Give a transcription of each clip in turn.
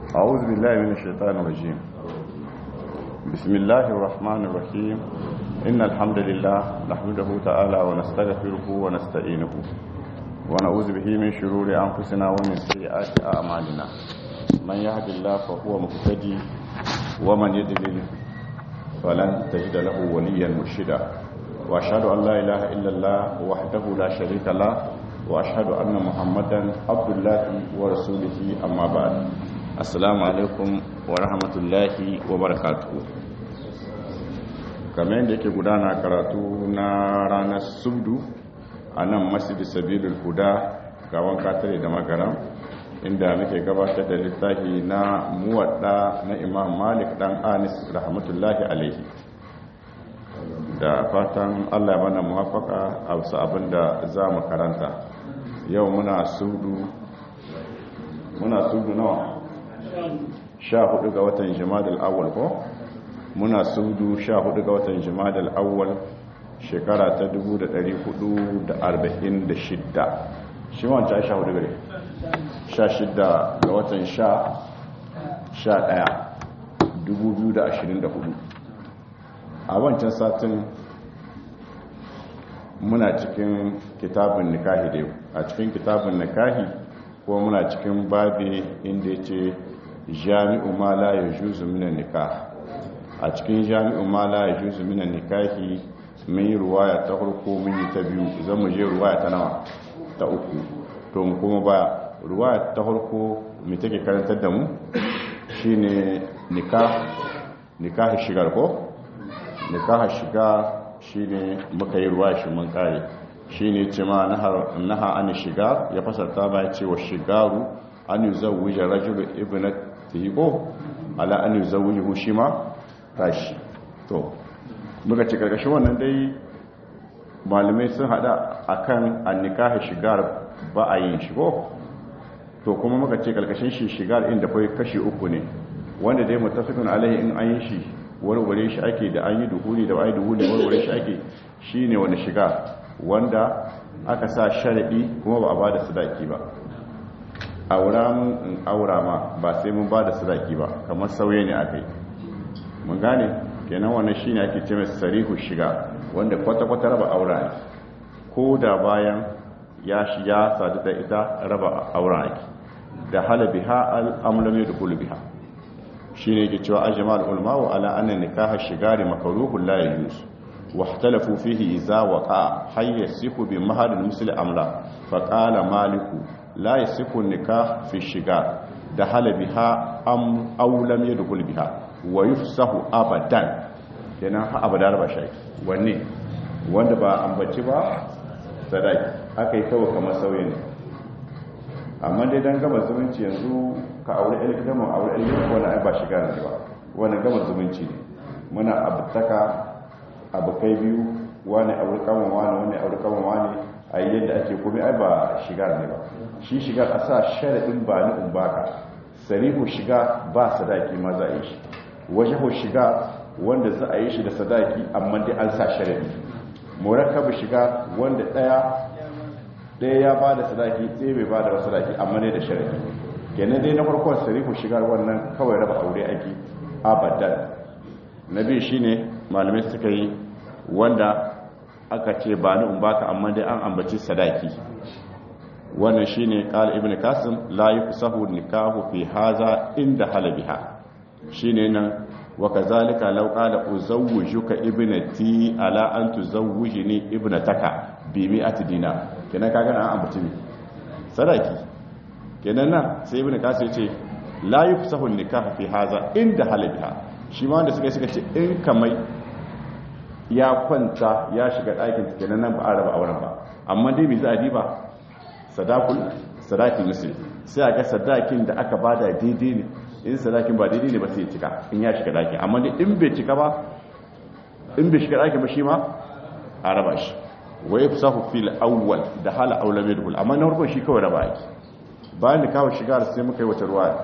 أعوذ بالله من الشيطان الرجيم بسم الله الرحمن الرحيم إن الحمد لله نحمده تعالى ونستغفره ونستعينه ونعوذ به من شرور أنفسنا ومن سيئات أعمالنا من يهد الله فهو مهتدي ومن يضلل فلن تجد له وليا مرشدا وأشهد أن لا إله إلا الله وحده لا شريك له وأشهد أن محمدا عبد الله ورسوله أما بعد السلام عليكم ورحمة الله وبركاته kamar yadda yake gudana karatu na ranar subdu a nan masjid sabilul huda gawan katare da magaram inda muke gabatar da littafi na muwadda na imam malik dan anis rahmatullahi alaihi da fatan allah ya mana muwafaka a wasu abinda za mu karanta yau muna sudu muna sudu nawa sha hudu ga watan jimadal awal ko muna sudu sha hudu ga watan jimadal awal shekara ta 446 shi wancan sha hudu gare sha shida ga watan sha sha daya 2024 a wancan satin muna cikin kitabun nikahi da yau a cikin kitabun nikahi ko muna cikin babi inda ya ce jami'u ma la ya juzu minan nikah a cikin jami'u ma la ya juzu minan nikahi mun yi ruwaya ta farko mun yi ta biyu zan mu je ruwaya ta nawa ta uku to mu kuma ba ruwaya ta farko mai take karantar da mu shine nikah nikah shigar ko nikah shiga shine muka yi ruwa shi mun kare shine ce ma naha an shiga ya fasarta ba ya ce wa shigaru an yuzawwija rajulu ibnatihi ko ala an yuzawwijuhu shi ma tashi to muka ce karkashin wannan dai malamai sun hada akan an nikahi shigar ba a yin shigo to kuma muka ce karkashin shi shigar inda kai kashi uku ne wanda dai mutafikun alaihi in an yi shi warware shi ake da an yi duhuli da wa'ai duhuli warware shi ake shi ne wani shiga wanda aka sa sharaɗi kuma ba a ba da sadaki ba aura mun in aura ma ba sai mun ba da sadaki ba kamar sauye ne aka yi mun gane kenan wannan shi ne ake ce mai sarihu shiga wanda kwata-kwata raba aura ne ko da bayan ya shi ya sadu da ita raba aura ake da halabi ha al'amulami da biha shi ne ke cewa ajiyar ulmawa ala annan nikaha shigari makaruhun la ya yusu wahtalafu fihi iza waqa hayya siku bi mahadin musli amla fa qala maliku la yasiku nikah fi shigar da halabiha am aw lam yadkhul biha wa yufsahu abadan kenan ha abada ba shi wanne wanda ba ambaci ba sadaki akai kawai kamar sauye ne amma dai dan gama zumunci yanzu ka aure ɗan gidan mu aure ɗan gidan wani ai ba shiga ne ba wani gama zumunci ne muna abtaka abokai biyu wani aure kaman wani wani aure kaman wani a yi yadda ake komai ai ba shiga ne ba shi shiga a sa sharaɗin ba ni in baka sarihu shiga ba sadaki ma za a yi shi wajahu shiga wanda za a yi shi da sadaki amma dai an sa sharaɗi murakkabu shiga wanda ɗaya ɗaya ya ba da sadaki ɗaya bai ba da sadaki amma ne da sharaɗi kenan dai na farkon sarifu shigar wannan kawai raba aure ake abadan na biyu shine malamai suka yi wanda aka ce ba ni in baka amma dai an ambaci sadaki wannan shine qala ibn kasim la yusahu nikahu fi haza inda halabiha shine nan wa kazalika law qala uzawwijuka ibnati ala an tuzawwijni ibnataka bi mi'ati dinar kenan kaga an ambaci sadaki kenan nan sai ibn kasir ce la yufsahu nikah fi haza inda halabiha shi ma wanda suka suka ce in kamai ya kwanta ya shiga ɗakin kenan nan ba a raba auren ba amma dai me za a diba sadakul sadaki musul sai a ga sadakin da aka bada daidai ne in sadakin ba daidai ne ba sai ya cika in ya shiga ɗakin amma dai in bai cika ba in bai shiga ɗakin ba shi ma a raba shi wa yafsahu fil awwal da hala aulame dukul amma na farko shi kawai raba ake bayan da kawo shigar sai muka yi wata ruwa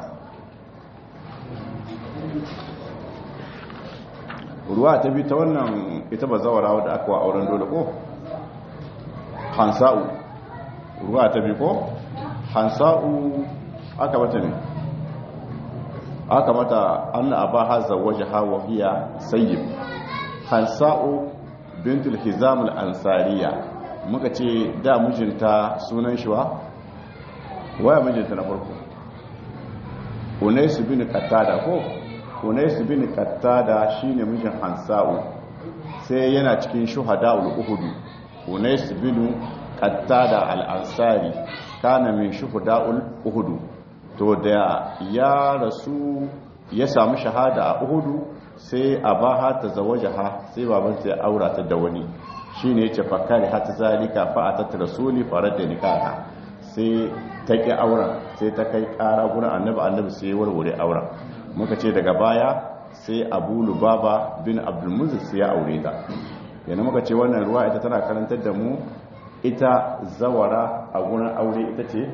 ruwa ta bi ta wannan ita ba zawara wadda aka wa auren dole ko hansa'u ruwa ta bi ko hansa'u aka bata ne haka mata anna abaha zawwajaha wa hiya sayyib hansa'u bintul hizam al-ansariya muka ce da mijinta sunan shi wa waya mijinta na farko unais bin qattada ko unais bin qattada shine mijin hansa'u sai yana cikin shuhada'ul uhud unais bin qattada al-ansari kana min shuhada'ul uhud to da ya rasu ya samu shahada a uhudu sai a ba ha ta zawajaha sai babanta ya aura ta da wani shi ne ce fakari hata zalika fa'atat rasuli farar da nikaha sai ta ƙi auren sai ta kai ƙara gurin annabi annabi sai ya warware auren muka ce daga baya sai abu lubaba bin abdulmuzik sai ya aure ta yana muka ce wannan ruwa ita tana karantar da mu ita zawara a gurin aure ita ce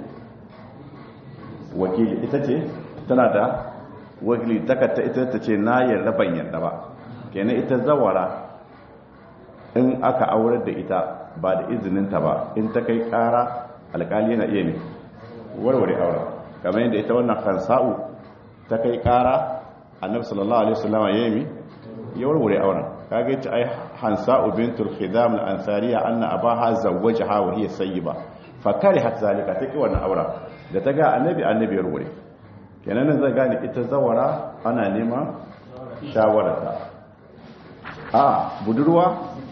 wakili ita ce tana da wakili takatta ita ta ce na yarda ban yarda ba kenan ita zawara in aka aurar da ita ba da izininta ba in ta kai kara alkali yana iya ne warware auren kamar yadda ita wannan kansa'u ta kai kara annabi sallallahu alaihi wasallam ya yi ya warware auren kage ta ai hansa'u bintul khidam al-ansariya anna abaha zawwajaha wa hiya sayyiba fa karihat zalika take wannan auren da ta ga annabi annabi ya warware kenan nan zai gane ita zawara ana neman shawararta a budurwa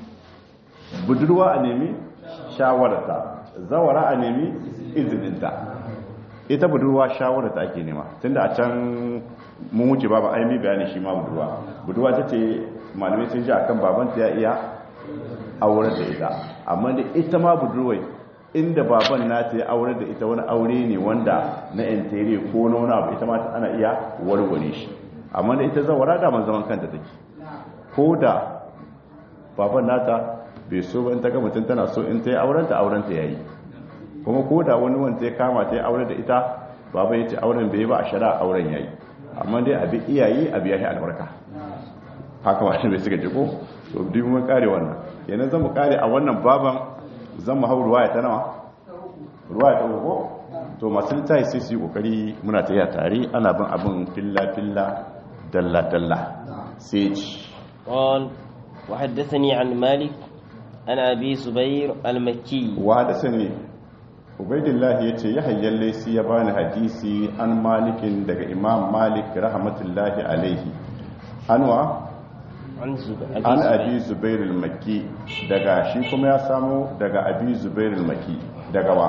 budurwa a nemi shawararta zawara a nemi izininta ita budurwa shawararta ake nema tunda a can mun wuce babu aimi bayani shi ma budurwa budurwa ta ce malamai sun ji a kan babanta ya iya aurar da ita amma da ita ma budurwai inda baban nata ya aurar da ita wani aure ne wanda na interior ko na wani abu ita ma ana iya warware shi amma da ita zawara da man zaman kanta take ko da baban nata bai so ba in ta ga mutum tana so in ta yi aurenta aurenta ya yi kuma ko da wani wanda ya kama ta yi aure da ita baba ya ce auren bai yi ba a shara auren ya yi amma dai abi iyayi abi ya yi albarka haka ma shi bai suka jiko to duk mun kare wannan yanzu zan mu kare a wannan baban zan mu hau ruwaya ta nawa ruwaya ta uku to masu littafi sai su yi kokari muna ta yi tare ana bin abin filla filla dalla dalla sai ci قال وحدثني عن مالك عن أبي زبير المكي وحدثني ubaidillah ya ce ya hayyar laisi ya bani hadisi an malikin daga imam malik rahmatullahi alaihi anwa عن زب... an abi zubairul maki daga shi kuma ya samu daga abi zubairul maki daga wa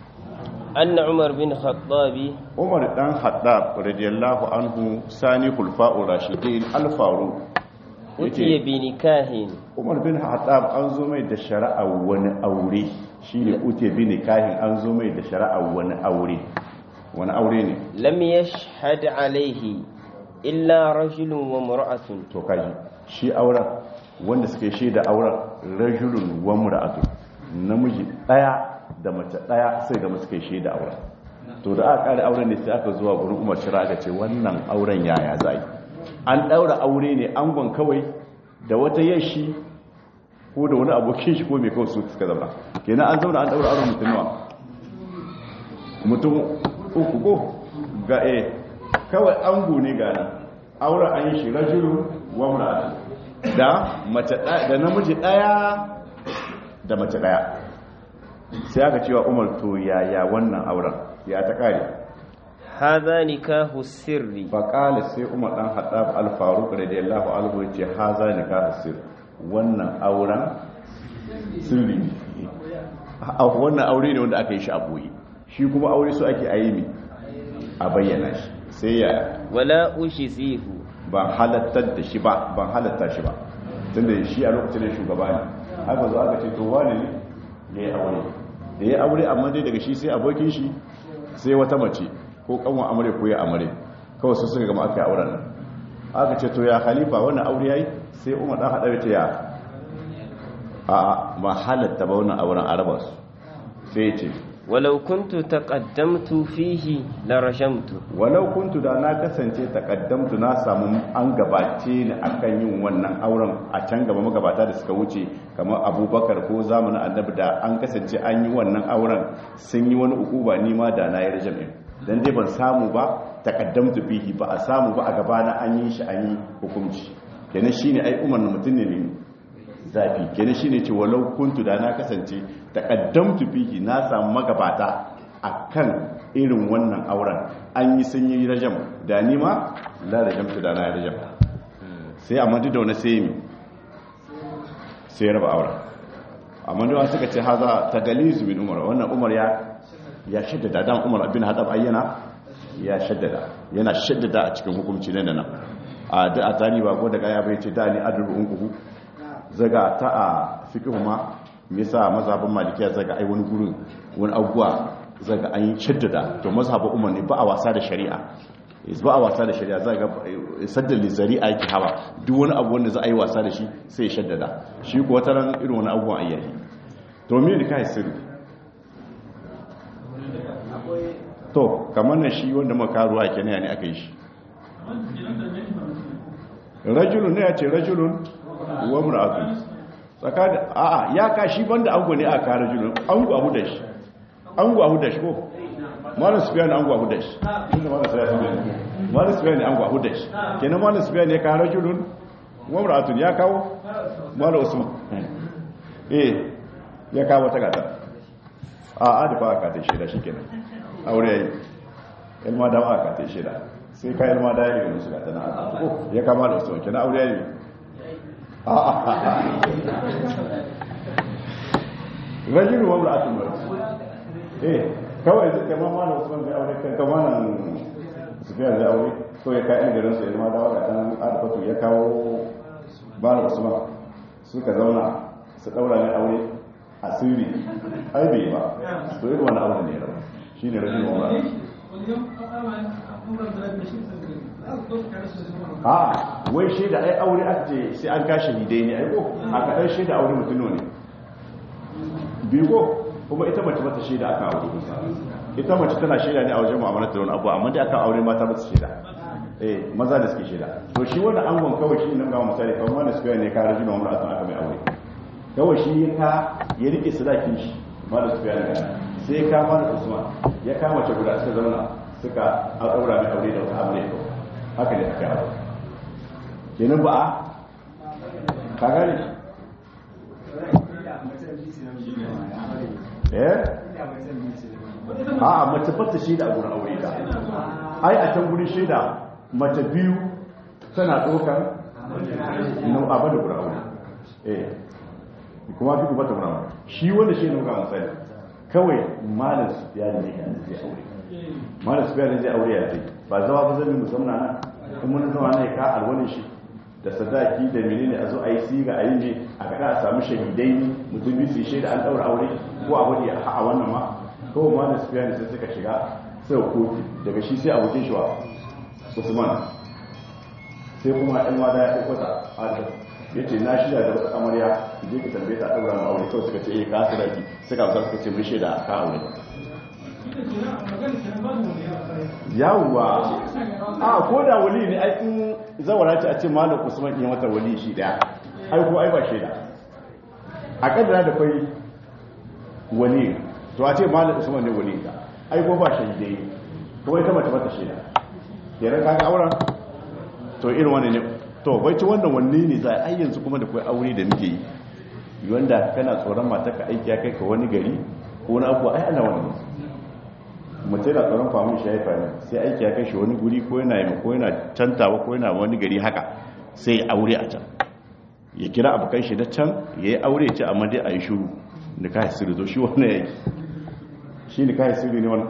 أن عمر بن خطاب umar dan haddab radiyallahu anhu sani khulfa'ur rashidin al-faru أتي بنكاه umar bin haddab an zo mai da shari'a wani aure shine ute bin nikahin an zo mai da shari'a wani aure wani aure ne لم يشهد عليه إلا رجل وامرأة to kaji shi auren wanda suke shaida auren rajulun wa mura'atu namiji daya da mace daya sai ga suke shaida auren to da aka kare auren ne sai aka zuwa gurin Umar Shira aka ce wannan auren yaya zai an daura aure ne angon kawai da wata yashi ko da wani abokin shi ko mai kawai su suka zama kenan an zauna an daura auren mutum nawa mutum uku ko ga eh kawai ango ne ga nan auren an yi shi rajulun wa mura'atu da mace da namiji daya da mace daya sai aka cewa Umar to yaya wannan auren ya ta kare هذا نكاه السر faƙali sai umar ɗan haɗaf alfaruk radiyallahu anhu ya ce haza ne ka hasir wannan auren sirri ne A- wannan aure ne wanda aka yi shi a boye shi kuma aure su ake ayi mi a bayyana shi sai ya ولا أجزيه ban halattar da shi ba ban halatta shi ba tunda shi a lokacin da shugaba ne haka zo aka ce to wani ne ya yi aure da ya yi aure amma dai daga shi sai abokin shi sai wata mace ko kanwa amare ko ya amare kawai su suka gama aka yi auren nan aka ce to ya khalifa wannan aure yayi sai umar dan hada ce ya a ba halatta ba wannan auren araba su sai ya ce ولو كنت تقدمت فيه لرجمت walau kuntu da na kasance takaddamtu na samu an gabace ni akan yin wannan auren a can gaba magabata da suka wuce kamar abubakar ko zamanin annabi da an kasance an yi wannan auren sun yi wani ukuba ni ma da na yi rajam ɗin dan dai ban samu ba taqaddamtu bihi ba a samu ba a gaba na an yi shi an yi hukunci kenan shine ai umar mutum ne ne zafi kenan shine ce walau kuntu da na kasance taqaddamtu bihi na samu magabata akan irin wannan auren an yi sun yi rajam da ni ma la rajamtu da na rajam sai amma duk da wani sai mi sai ya raba auren amma da suka ce haza tagalizu bin umar wannan umar ya ya shaddada dan umar abin hadab ayyana ya shaddada yana shaddada a cikin hukunci nan da nan a da a tani ba ko da kaya bai ce da ni adru unkuhu zaga ta a fiqhu ma me yasa mazhabin malikiya zaga ai wani gurin wani abuwa zaga an yi shaddada to mazhabin umar ne ba a wasa da shari'a ba a wasa da shari'a zaga saddal zari'a yake hawa duk wani abu wanda za a yi wasa da shi sai ya shaddada shi ko wata ran irin wani abubuwan ayyahi to me ne kai sirri to kamar na shi wanda makaruwa kenan ne aka yi shi rajulun ne ya ce rajulun wa mura'atun tsakanin a'a ya ka shi banda ango ne aka rajulun ango abu da shi ango abu da shi ko malam sufiyan ango abu da shi tunda malam sufiyan malam sufiyan ango abu da shi kenan malam sufiyan ya ka rajulun wa mura'atun ya kawo malam usman eh ya kawo ta gata a adifa aka ta shida shikenan aure yayi ilma da aka ta shida sai ka ilma da yayi musu gata na ya kama da usman kenan aure yayi rajulu wa imra'atun eh kawai zai kama mana usman zai aure kan kama nan sufiya zai aure so ya kai garin su ilma da waka dan adfatu ya kawo bala usman suka zauna su daura ne aure asiri ai bai ba to irin wani aure ne rawa shine rajulu wa a wai shaida ai aure aka ce sai an kashi hidai ne ai ko a kaɗan shaida aure mutum ne biyu ko kuma ita mace mata shaida aka aure ita mace tana shaida ne a wajen mu'amalar da wani abu amma dai aka aure mata mata shaida eh maza da suke shaida to shi wannan angon kawai shi nan ga misali kawai wanda suka ne ka rajin umar atan aka mai aure kawai shi ya ka ya rike sadakin shi malam su bayani sai ya kama da usman ya kama ta guda suka zauna suka aura mai aure da wata aure to haka ne aka aure kenan ba a ka gane eh a mace fata shaida a gurin aure ta ai a can gurin shaida mace biyu tana ɗaukar nau abu da gurin aure eh kuma duk bata gurin aure shi wanda shi nuka misali kawai malam su fiya da ne ga zai aure malam su fiya da zai aure ya zai ba zama ba zai musamman nan kuma mun zama ne ka alwani shi da sadaki da menene a zo a yi siga a yi ne a kada a samu shahidai mutum biyu su shaida an daura aure ko a wani a wannan ma kawai ma da su fiya sai suka shiga sai kotu daga shi sai abokin shi wa usman sai kuma ɗan wada ya ɗauko ta adam ya ce na shirya da wata amarya je ka tambaye ta ɗaura ma aure kawai suka ce eh ka sadaki suka amsa suka ce mun shaida ka aure yawwa a ko da wali ne ai in zawara ce a ce malam usman iya mata wali shi daya ai ko ai ba shaida a kaddara da kai wali to a ce malam usman ne wali ka ai ko ba shaidai ko ita mata mata shaida kenan kaga auren to irin wani ne to bai ci wannan wanne ne za a yanzu kuma da kai aure da muke yi wanda kana tsoron mata ka aiki ya kai ka wani gari ko wani abu ai ana wani mace da tsoron famun shi haifa ne sai aiki ya kai shi wani guri ko yana yi ko yana cantawa ko yana wani gari haka sai ya aure a can ya kira abokan shi na can ya yi aure ya ce amma dai a yi shuru da kayan sirri to shi wani ya yi shi ne kayan sirri ne wani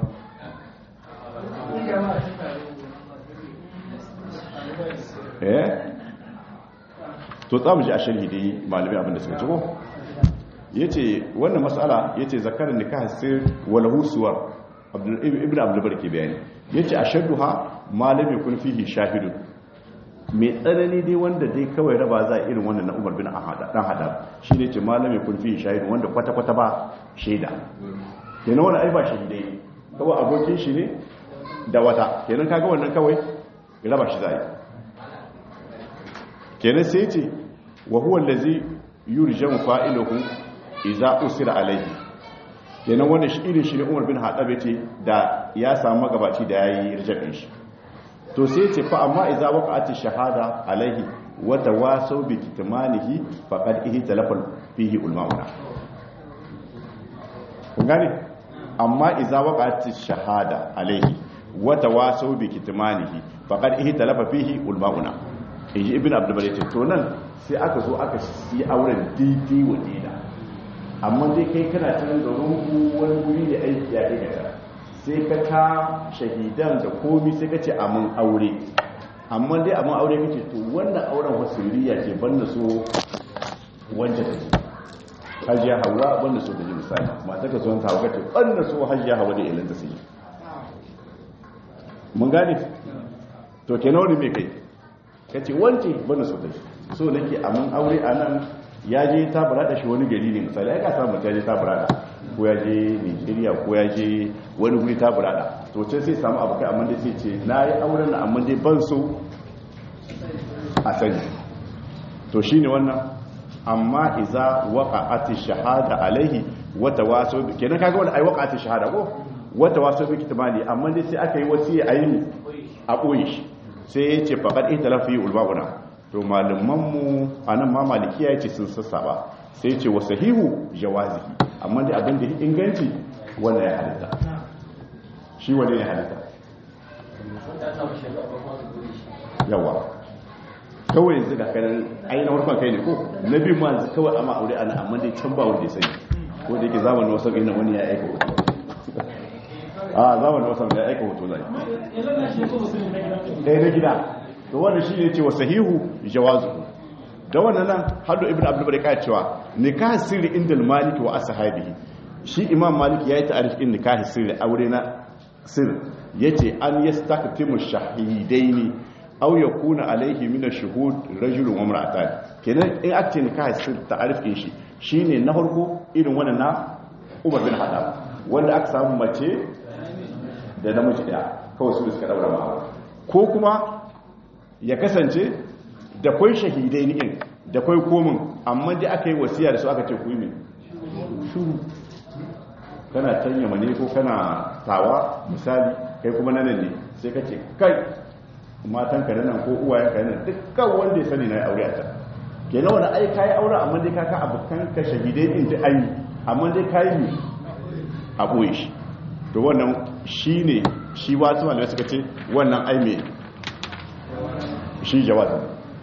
eh to tsamu ji a sharhi dai malami abinda suka ciko yace wannan mas'ala yace zakarin nikah sir walahu suwar ibn abdulbar ke bayani yace ashadduha malami kun fihi shahidun mai tsanani dai wanda dai kawai raba za irin wannan na Umar bin Ahad dan hada shine ce malami kun fihi shahidun wanda kwata kwata ba shaida kenan wannan ai ba shahidai kawai abokin shi ne da wata kenan kaga wannan kawai raba shi zai kenan sai ce wa huwa allazi yurjamu fa'iluhu idza usira alayhi kenan wanda shi irin shi ne umar bin haɗabe ce da ya samu magabaci da ya yi rijabin shi to sai ce fa amma iza waqa'ati shahada alaihi wa tawasaw bi kitmanihi faqad ihi talafal fihi ulmauna kun gane amma iza waqa'ati shahada alaihi wa tawasaw bi kitmanihi faqad ihi talafa fihi ulmauna inji ibn abdul bari ce to nan sai aka zo aka yi auren daidai wa dida amma dai kai kana cikin garin ku wani guri da aiki ya aikata sai ka ka shahidan da komi sai ka ce amin aure amma dai amin aure kace to wannan auren wasiriya ce banda so wanda take hajiya hawa banda so kaji misali mata ka zo ta kace banda so hajiya hawa da ilanta sai mun gane to kenan wani me kai kace wance banda so take so nake amin aure anan ya je ta burada shi wani gari ne misali ai ka samu ta je ta burada ko ya je nigeria ko ya je wani guri ta burada to ce sai samu abu kai amma dai sai ce na yi auren na amma dai ban so a sani to shi ne wannan amma iza waqa'ati shahada alaihi wata waso kenan kaga wani ai waqa'ati shahada ko wata waso bi kitmani amma dai sai aka yi wasiya ayi a boye shi sai ya ce faqad italafi ulbauna to malaman mu anan ma malikiya yace sun sassaba sai ce wa sahihu jawazihi amma da abin da ya inganci wanda ya halitta shi wanda ya halitta yawa kawai yanzu ga kanan ainihin warkon kai ne ko na biyu ma yanzu kawai amma aure ana amma dai can ba wanda ya sani ko da yake zamanin wasu ina wani ya aika hoto a zamanin wasu ya aika hoto zai ɗaya na gida to wanda shi ne ce wa sahihu jawazu da wannan nan hadu ibn abdul bari ka cewa nikah sirri inda maliki wa ashabihi shi imam maliki yayi ta'arif in nikah sirri aure na sir yace an yastaktimu shahidaini aw yakuna alayhi min ash-shuhud rajulun wa imra'atan kenan in ake nikah sir ta'arif din shi shine na farko irin wannan na Umar bin Khattab wanda aka samu mace da namiji daya kawai su suka daura ma ko kuma ya kasance da kwai shahidai ni'in da kwai komin amma dai aka yi wasiya da su aka ce ku yi mai shuru kana canya mane ko kana tawa misali kai kuma nan ne sai ka ce kai matan ka nan ko uwayen ka nan dukkan wanda ya sani na yi aure a can kenan wani ai kayi aure amma dai kaka abokan ka shahidai din da an yi amma dai kayi ne a ɓoye shi to wannan shi ne shi wasu malamai suka ce wannan ai mai shi jawazin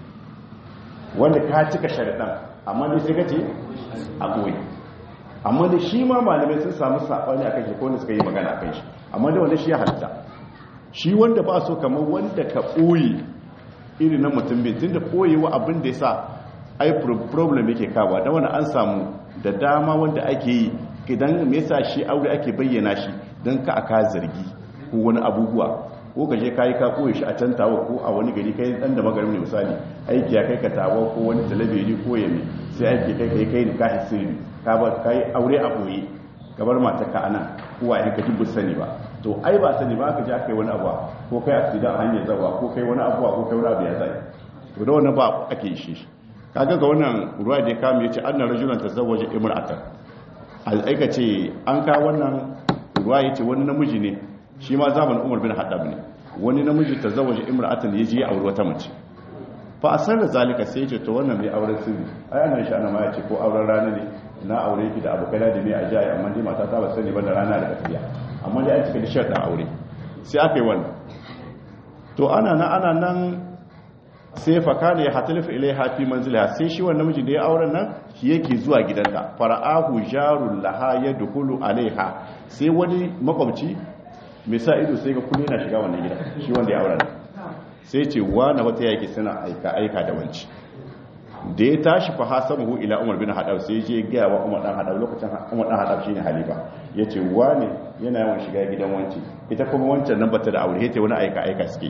wanda ka cika sharaɗan amma dai sai ka ce a ɓoye amma da shi ma malamai sun samu saɓani a kan shi ko suka yi magana a kan shi amma da wanda shi ya halitta shi wanda ba so kamar wanda ka ɓoye irin na mutum bin tun da ɓoyewa abin da ya sa ai problem yake kawa da wani an samu da dama wanda ake yi idan me yasa shi aure ake bayyana shi don ka aka zargi ko wani abubuwa ko ka je kayi ka koyi shi a can tawa ko a wani gari kai dan da magarin ne misali aiki ya kai ka tawa ko wani talabijin ko yami sai aiki kai kai kai ka hisiri ka ba kai aure a boye gabar matar ka anan ko wa ka dubu sani ba to ai ba sani ba ka je aka yi wani abu ko kai accident a hanyar zawa ko kai wani abu ko kai wani abu ya zai to da wannan ba ake yi shi kaga ga wannan ruwa da ya kama yace anna rajulan tazawwaja imra'atan aika ce an ka wannan ruwa yace wani namiji ne shi ma zamanin umar bin haddab ne wani namiji ta zawaje imra'atan ya je aure wata mace fa asar da zalika sai ya ce to wannan mai auren sirri ai ana shi ana ma ya ce ko auren rana ne na aure ki da abokai da ne a jayi amma dai mata ta ba sani ba da rana da tafiya amma dai an cika da sharɗin aure sai aka yi wannan to ana nan ana nan sai fa kana ya hatalifu ilaiha fi manziliha sai shi wannan miji da ya auren nan shi yake zuwa gidanta fara'ahu jarul laha yadkhulu alaiha sai wani makwabci mai sa ido sai ga kullum yana shiga wannan gida shi wanda ya aure sai ce na wata yake suna aika aika da wanci da ya tashi fa hasamuhu ila umar bin hadab sai je ga wa umar dan hadab lokacin umar dan hadab shine halifa yace wani yana yawan shiga gidan wanci ita kuma wancan nan bata da aure yace wani aika aika suke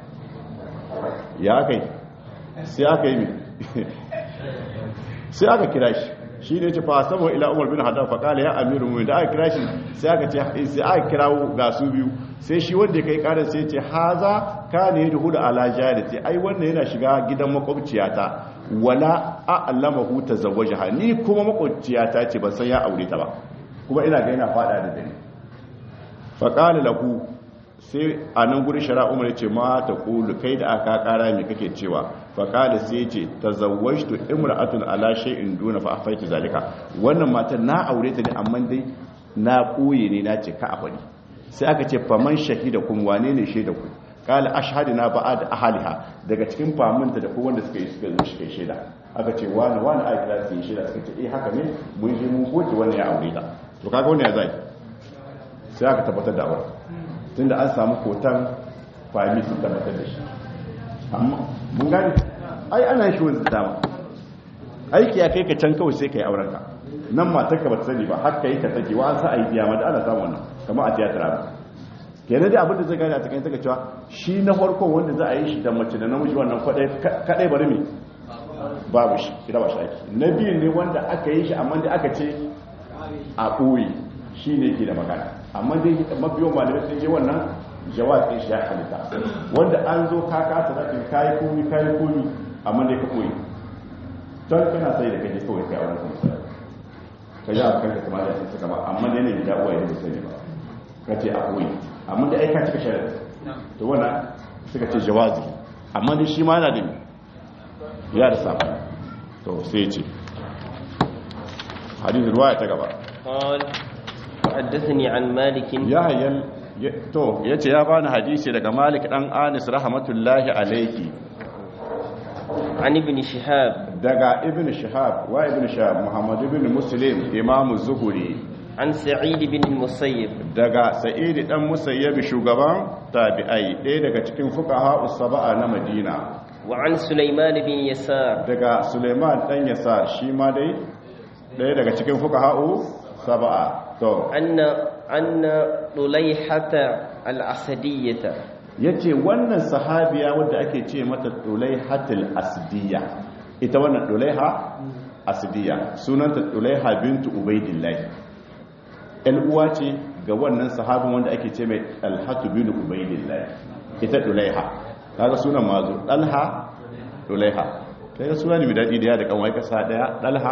ya kai sai aka yi sai aka kira shi shi ne ce fa samu ila umar bin hadar fa kala ya amiru mu da aka kira shi sai aka ce sai aka kirawo ga su biyu sai shi wanda kai karar sai ce haza kana yadkhulu ala jarati ai wannan yana shiga gidan makwabciyata wala a'lamahu tazawwajaha ni kuma makwabciyata ce ban san ya aure ta ba kuma ina ga yana fada da dare faƙali lahu sai a nan guri shara umar ce ma ta ƙulu kai da aka ƙara mai kake cewa faƙali sai ce ta zawajtu imra'atun ala shay'in duna fa afaiti zalika wannan matan na aure ta ne amma dai na ɓoye ne na ce ka a faɗi sai aka ce faman shahida kun wane ne shaida ku kala ashhadina ba'ad ahliha daga cikin famunta da ko wanda suka yi suka zo shi kai shaida aka ce wani wani a kira su yi shaida suka ce eh haka ne mun je mun koki wannan ya aure ta to kaga wannan ya zai sai aka tabbatar da aure tunda an samu kotan fami sun tabbatar da shi amma mun gani ai ana shi wanda dama aiki ya kai ka can kawai sai kai auren ka nan matar ka ba ta sani ba har kai ka take wa an sa a yi kiyama da ana samu wannan kamar a tiyatar ba kenan dai abin da zai gani a cikin taka cewa shi na farkon wanda za a yi shi da mace da namiji wannan kadai bari me babu shi kira ba shi aiki na biyu ne wanda aka yi shi amma dai aka ce a ɓoye shi ne ke da magana amma dai mafiyon malamai sun yi wannan jawabin shi ya halitta wanda an zo ka kasa zafin kayi komi kayi komi amma dai ka ɓoye don kana sai da kaje kawai kai auren kuma ka yi a kanka kamar da sun suka ba amma dai ne gida ɓoye da sani ba ka ce a ɓoye amma da aika cika shari'a to wannan suka ce jawazi amma dai shi ma yana da ya da safa to sai ce hadith ruwaya ta gaba قال وحدثني عن مالك ya hayyan to yace ya bani hadisi daga Malik dan Anis rahmatullahi alayhi عن ابن شهاب daga Ibn Shihab wa Ibn Shihab Muhammad ibn Muslim Imam Zuhri عن سعيد بن المسيب daga Sa'id dan Musayyib shugaban tabi'ai ɗaya daga cikin fuqaha us-sab'a na Madina وعن سليمان بن يسار daga Suleiman dan Yasar shi ma dai ɗaya daga cikin fuqaha sab'a to أن أن طليحة الأسدية yace wannan sahabiya wadda ake ce mata Dulaihatul Asdiya ita wannan Dulaiha Asdiya sunanta Dulaiha bintu Ubaidillah el uwa ce ga wannan sahabin wanda ake ce mai Talhatu bin Ubaidillah ita Dulaiha kaga sunan mazo Dalha Dulaiha kai suna ne mai dadi da ya da kanwai kasa daya Dalha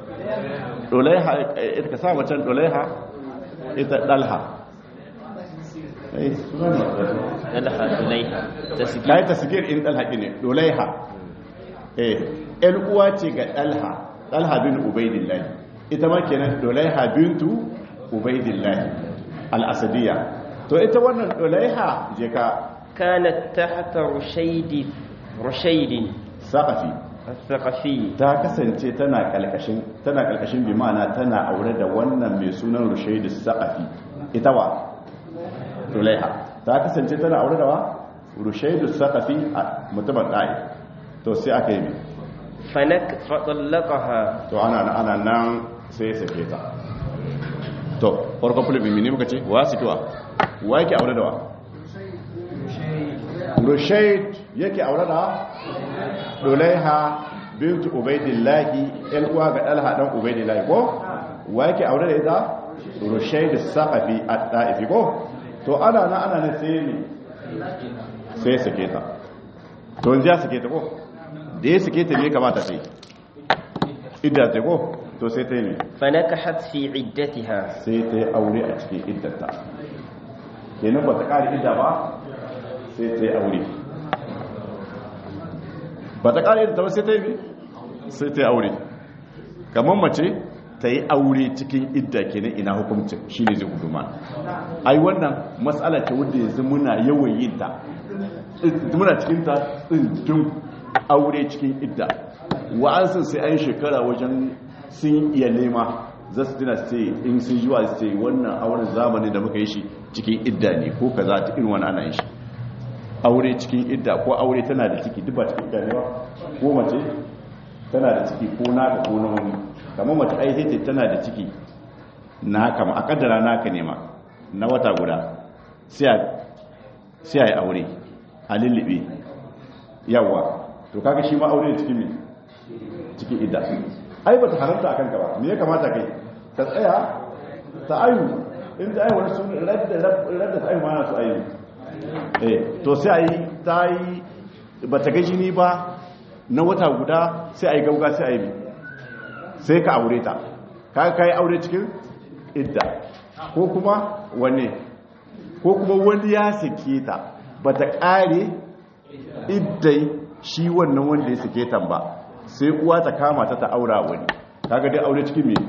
Dulaiha ita ka sa macen Dulaiha ita Dalha eh sunan mazo لها إليها تسجيل kai tasgir in dalha ne dolaiha eh el uwa ce ga dalha dalha bin ubaidillah ita ma kenan dolaiha bintu ubaidillah al-asadiyya to ita wannan dolaiha je ka كانت تحت رشيد رشيد saqafi الثقفي ta kasance tana kalkashin tana kalkashin bi ma'ana tana aure da wannan mai sunan rushaidu saqafi ita wa dolaiha ta kasance tana aure da wa rushaidu saqafi a mutumin da'i to sai aka yi mai فنك فطلقها to ana ana nan sai ya sake ta to farko fulbi mini muka ce wa su kiwa wa yake aure da wa rushaid yake aure da dulaiha bintu ubaidillahi el uwa ga dalha dan ubaidillahi ko wa yake aure da ita rushaid saqafi at-ta'ifi ko to ana nan ana nan sai ne sai ya sake ta to yanzu ya sake ta ko da ya sake ta me kamata sai idda ta ko to sai ta yi ne فنكحت في عدتها sai ta yi aure a cikin iddata kenan ba ta ƙari idda ba sai ta yi aure ba ta ƙari iddata ba sai ta yi ne sai ta yi aure kamar mace ta yi aure cikin idda kenan ina hukumcin shi ne zai huduma ai wannan matsala ce wadda yanzu muna yawan yin ta muna cikin ta tsindin aure cikin idda wa'ansu sai an shekara wajen sun iya nema za su tuna su ce in sun yi wa su ce wannan auren zamani da muka yi shi cikin idda ne ko ka za ta irin wani ana yin shi aure cikin idda ko aure tana da ciki duk ba cikin idda ne ba ko mace tana da ciki ko naka ko na wani kamar mace ai sai tana da ciki na kama a kaddara naka nema na wata guda sai a yi aure a lullube yawa to kaga shi ma aure cikin me cikin idda ai ba ta haramta akan ka ba me ya kamata kai ta tsaya ta ayu in ta ayu wani sun radda radda ta ayu ma na su ayu eh to sai ayi ta yi ba ta ga jini ba na wata guda sai ayi gauga sai ayi sai ka aure ta ka kai aure cikin idda ko kuma wane ko kuma wani ya sake ta ba ta ƙare iddai shi wannan wanda ya sake ta ba sai uwa ta kama ta ta aura wani kaga dai aure cikin me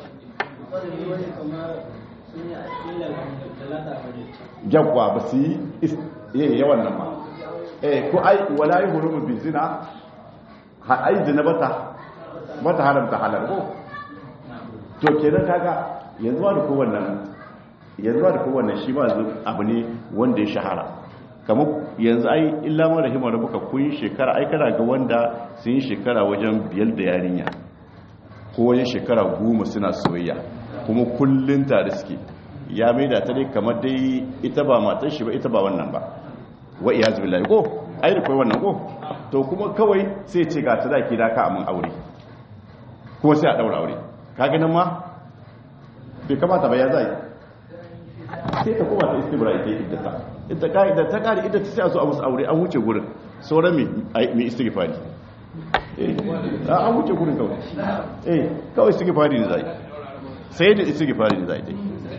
jagwa ba su yi yawan nan ba eh ko ai wala yi hurumu bi zina ha ai zina bata bata haramta halal ko to kenan kaga yanzu da ko wannan yanzu da ko wannan shi ba abu ne wanda ya shahara kamar yanzu ai illa ma rahima rabbuka kun shekara ai kana ga wanda sun yi shekara wajen biyar da yarinya ko wajen shekara goma suna soyayya kuma kullun tare suke ya maida ta dai kamar dai ita ba matar shi ba ita ba wannan ba wa iyaz billahi ko ai da kai wannan ko to kuma kawai sai ce ga sadaki da ka amin aure kuma sai a daura aure kaga nan ma bai kamata ba ya zai sai ta koma ta istibra ita iddata ita ka'ida ta kare iddata sai a zo a musu aure an wuce gurin sauran mai istighfari eh an wuce gurin kawai eh kawai istighfari ne zai sai da istighfari ne zai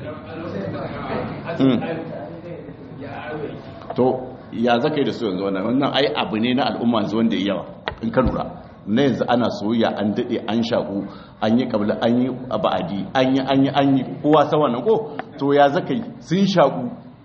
to ya zaka yi da su yanzu wannan wannan ai abu ne na al'umma yanzu wanda ya yawa in ka lura na yanzu ana soyayya an dade an shaku an yi kabla an yi ba'adi an yi an yi an yi kowa sa wannan ko to ya zaka yi sun shaku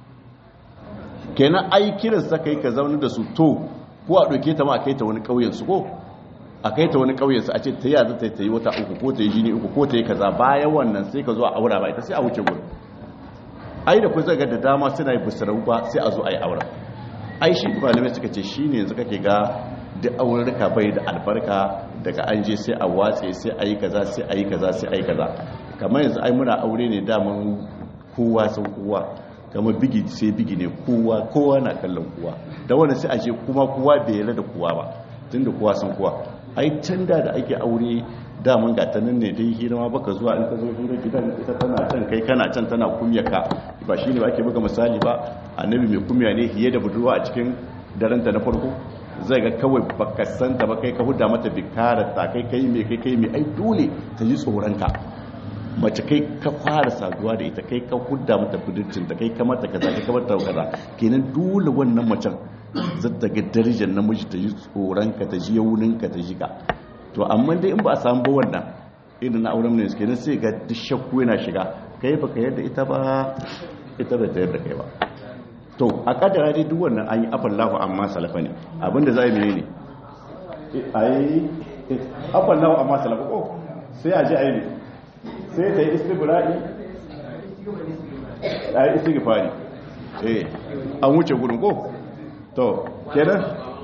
kenan ai kiran sa kai ka zauna da su to ko a doke ta ma a kai ta wani kauyen su ko a kai ta wani kauyen su a ce ta yaza ta yi wata uku ko ta yi jini uku ko ta yi kaza bayan wannan sai ka zo a aura ba ita sai a wuce gurin ai da ku zaga da dama suna yi busarau ba sai a zo a yi aura ai shi malamai suka ce shi ne yanzu kake ga duk aurarka bai da albarka daga an je sai a watse sai a yi kaza sai a yi kaza sai a yi kaza kamar yanzu ai muna aure ne daman kowa sun kowa kamar bigi sai bigi ne kowa kowa na kallon kowa da wanda sai a je kuma kowa bai yarda da kowa ba tun da kowa sun kowa ai can da da ake aure daman gata nan ne dai hira baka zuwa in ka zo hira gidan ita tana can kai kana can tana kumya ka ba shi ne ba ake buga misali ba annabi mai kumya ne hiye da budurwa a cikin daranta na farko zai ga kawai baka santa ba kai ka huda mata bikarar ta kai kai mai kai kai mai ai dole ta ji tsoron ka mace kai ka fara saduwa da ita kai ka hudda mata budurcin ta kai ka mata kaza kai ka mata kaza kenan dole wannan macen zata ga darajar namiji ta ji tsoron ka ta ji yaunin ka ta ji ka to amma dai in ba a samu ba wannan irin na auren ne kenan sai ga duk shakku yana shiga kai baka yadda ita ba ita ba ta yadda kai ba to a kadara dai duk wannan an yi afallahu amma salafa ne abinda za a yi ne a yi afallahu amma salafa ko sai a ji a yi ne sai ta yi istibra'i a yi istighfari eh an wuce gudun ko to kenan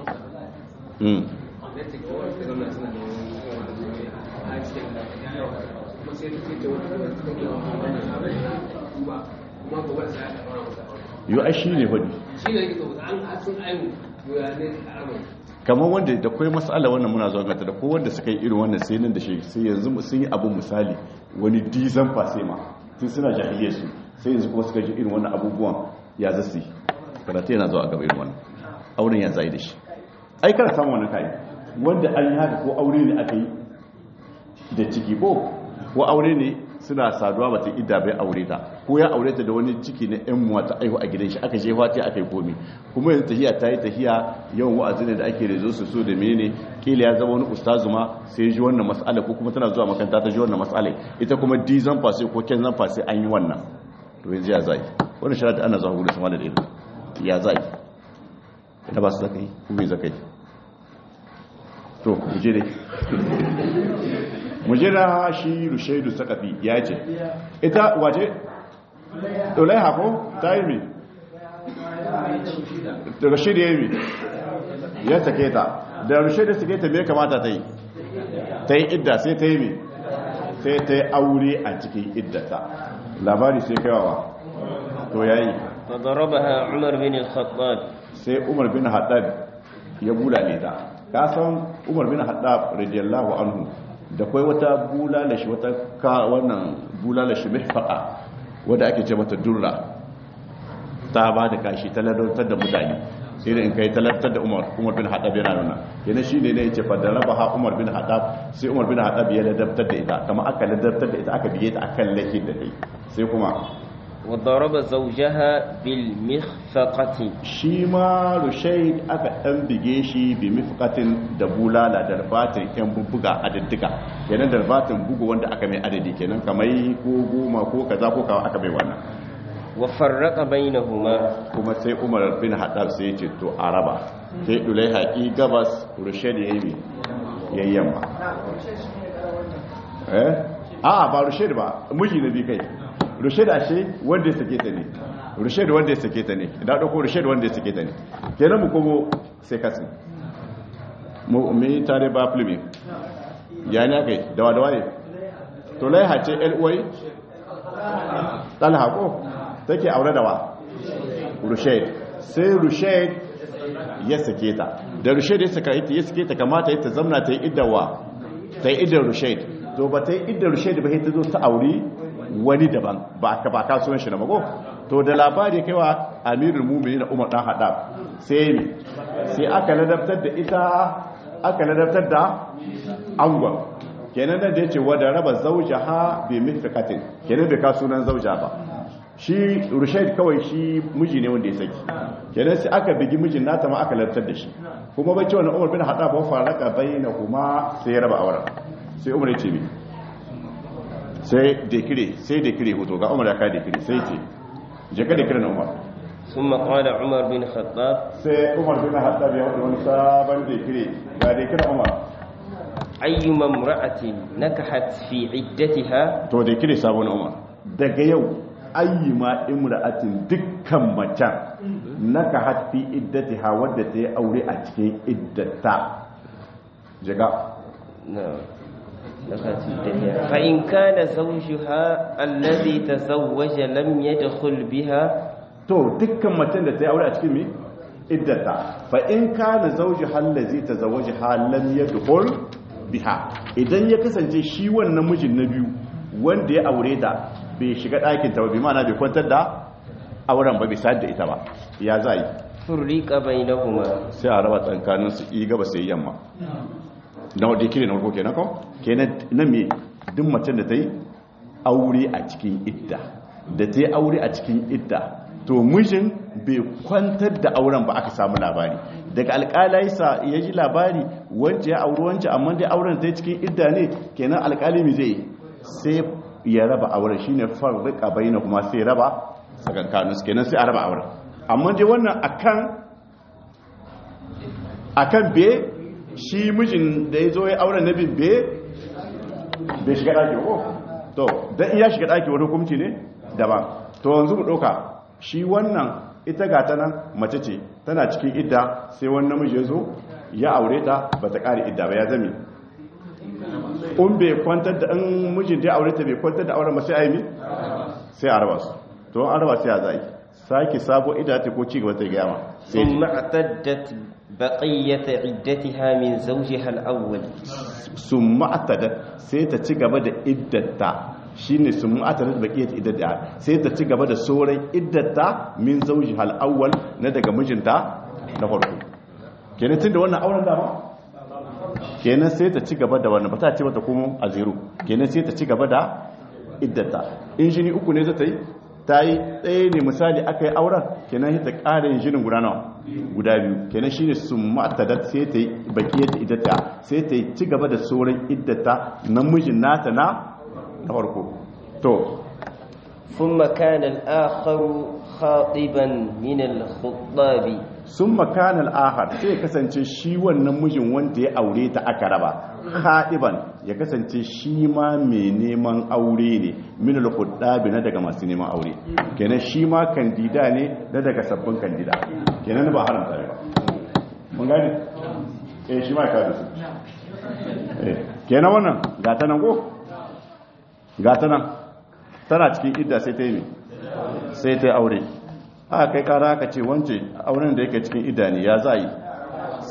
yi a shi ne hudu kamar wanda da kwai matsala wannan muna zuwa gata da kowanda suka yi irin wannan sai nan da shi sai yanzu sun yi abin misali wani dizan fasema tun suna jahiliya su sai yanzu kuma suka ji irin wannan abubuwan ya zasu yi karatu yana zuwa gaba irin wannan auren ya zai da shi ai kana samun wannan kayi wanda an yi haka ko aure ne aka yi da ciki ko ko aure ne suna saduwa ba ta idda bai aure ta ko ya aure ta da wani ciki na yan muwa ta aihu a gidan shi aka je fati aka yi komi kuma yanzu tahiya ta yi tahiya yawan wa'azi ne da ake da zo su so da menene kila ya zama wani ustazu ma sai ji wannan mas'ala ko kuma tana zuwa makaranta ta ji wannan mas'ala ita kuma di zan fasi ko ken zan fasi an yi wannan to yanzu ya zai wannan shari'a ana zuwa gudu sama da ilimi ya zai ita ba su zakai ko bai zakai to mu je dai mujira shi rushaidu sakafi ya ce ita waje dolai hako ta yi mi da rushaidu ya yi mi ya sake ta da rushaidu sake ta mai kamata ta yi ta yi idda sai ta yi mi sai ta yi aure a cikin iddata labari sai kaiwawa to ya yi فضربها عمر بن الخطاب sai umar bin haddad ya bulale ta kasan umar bin haddad radiyallahu anhu da kwai wata bulalashi wata ka wannan bulalashi mihfaqa wanda ake ce mata durra ta ba da kashi ta ladautar da mutane irin in kai talattar da umar umar bin haɗab yana nuna yana shi ne ne yace fa da raba ha umar bin haɗab sai umar bin haɗab ya ladabtar da ita kama aka ladabtar da ita aka biye ta akan lahin da ta yi sai kuma وضرب زوجها بالمخفقة shi ma rushaid aka ɗan bige shi bi mifkatin da bulala da darbatin yan bubbuga adadduka kenan darbatin bugu wanda aka mai adadi kenan kamar ko goma ko kaza ko kawa aka mai wannan وفرق بينهما kuma sai umar bin haɗar sai ya ce to a raba sai ɗulai haƙi gabas rushaid ya yi ya yi yamma eh a ba rushaid ba miji na bi kai rushaid ashe wanda ya sake ta ne rushaid wanda ya sake ta ne da ɗauko rushaid wanda ya sake ta ne kenan mu komo sai kasi mu mi tare ba filmi ya ne aka yi dawa dawa ne to laiha ce uwai ɗalha ko take aure da wa rushaid sai rushaid ya sake ta da rushaid ya saka ita ya sake ta kamata ita zamna ta yi iddawa ta yi iddar rushaid to ba ta yi iddar rushaid ba ta zo ta auri wani daban ba ka ba kasuwan shi na mago to da labari kai wa amirul mu'minin na umar dan hadab sai ne sai aka ladabtar da ita aka ladabtar da angon kenan da yace wa da raba zawjaha bi mithqatin kenan bai ka sunan zauja ba shi rushaid kawai shi miji ne wanda ya saki kenan sai aka bigi mijin nata ma aka ladabtar da shi kuma bai ce wannan umar bin hadab ba faraka bainahuma sai ya raba auren sai umar ya ce mi sai dekire sai dekire hoto ga umar ya kai dekire sai ce je ka dekire na umar ثم قال عمر بن الخطاب sai umar bin haddab ya wani sabon dekire ga dekire umar أيما امرأة نكحت في عدتها to dekire sabon umar daga yau ayyuma imra'atin dukkan macen naka hatfi iddatiha wadda ta yi aure a cikin iddata jiga نعم نكحت في عدتها فإن كان زوجها الذي تزوج لم يدخل بها to dukkan macen da ta yi aure a cikin mi iddata fa in kana zauji hallazi tazawwaja halam yadkhul biha idan ya kasance shi wannan mijin na biyu wanda ya aure ta bai shiga ɗakin ta ba bi ma'ana bai kwantar da auren ba bai sayar da ita ba ya za yi فرق بينهما sai a raba tsakanin su yi gaba sai yamma na wadda kire na farko kenan ko kenan na me duk macen da ta yi aure a cikin idda da ta yi aure a cikin idda to mijin bai kwantar da auren ba aka samu labari daga alƙalai sa ya ji labari wance ya auri wance amma dai auren ta yi cikin idda ne kenan alƙali mi zai sai ya raba auren shine farrika baina kuma sai raba tsakankanin su kenan sai a raba auren amma dai wannan akan akan be shi mijin da ya zo ya auren na bin be bai shiga ɗaki ko to don iya shiga ɗaki wani hukumci ne daban to yanzu mu ɗauka shi wannan ita ga ta nan mace ce tana cikin idda sai wani namiji ya zo ya aure ta ba ta ƙari idda ba ya zame in bai kwantar da in mijin da ya aure ta bai kwantar da auren ba sai a yi mi sai a raba su to an raba sai a zai sake sabo idda ta ko ci gaba ta gaya ma sai ثم اعتدت بقية عدتها من زوجها الأول sun ma'atada sai ta ci gaba da iddata shine sun ma'atada da baqiyat iddata sai ta ci gaba da sauran iddata min zawji hal awwal na daga mijinta na farko kenan tunda wannan auren dama kenan sai ta ci gaba da wannan ba ta ce mata kuma a zero kenan sai ta ci gaba da iddata in jini uku ne za ta yi ta yi ɗaya ne misali aka yi auren kenan sai ta ƙara yin jinin guda nawa guda biyu kenan shine sun ma'atada sai ta yi bakiyar iddata sai ta yi ci gaba da sauran iddata namijin nata na na farko to ثم كان الآخر خاطبا من الخطاب sun makanar ahar sai ya kasance shi wannan mijin wanda ya aure ta aka raba haɗiban ya kasance shi ma mai neman aure ne min al na daga masu neman aure kenan shi ma kandida ne na daga sabbin kandida kenan ba haramta ne ba mun gane eh shi ma ka da su eh kenan wannan gata nan ko gata nan tana cikin idda sai ta yi ne sai ta yi aure aka kai kara aka ce wance auren da yake cikin idda ne ya za yi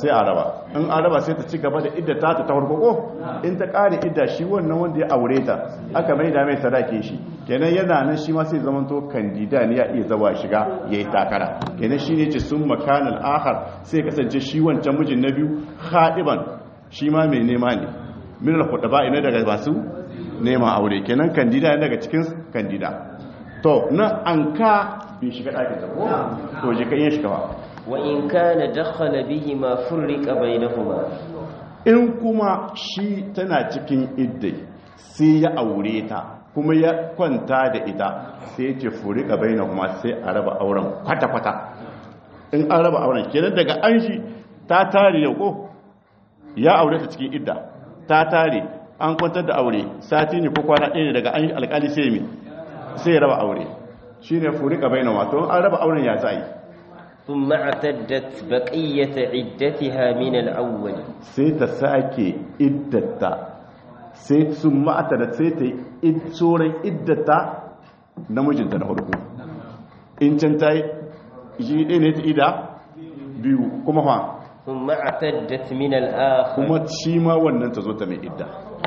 sai a raba in a raba sai ta ci gaba da idda ta ta farko ko in ta kare idda shi wannan wanda ya aure ta aka mai da mai sadake shi kenan yana nan shi ma sai zaman to kandida ne ya iya zawa shiga yayi takara kenan shi ne ce sun makanal akhar sai kasance shi wancan mijin na biyu khadiban shi ma mai nema ne min al khutaba ina daga basu nema aure kenan kandida ne daga cikin kandida to nan an ka bai shiga ɗakin ta ko to je kan yin shiga ba وإن كان دخل بهما فرق بينهما in kuma shi tana cikin iddai sai ya aure ta kuma ya kwanta da ita sai ya ce furi ka bai kuma sai a raba auren kwata-kwata in an raba auren kenan daga an shi ta tare yau ko ya aure ta cikin idda ta tare an kwantar da aure sati ne ko kwana ɗaya ne daga an yi alkali sai mi sai ya raba aure shi ne furi ka bai kuma to an raba auren ya za yi ثم اعتدت بقية عدتها من الأول sai ta sake iddata sai sun ma'ata da sai ta yi tsoron iddata namijinta na farko in can ta yi shi ɗaya ne ta ida biyu kuma fa ثم اعتدت من الآخر kuma shi ma wannan ta zo ta mai idda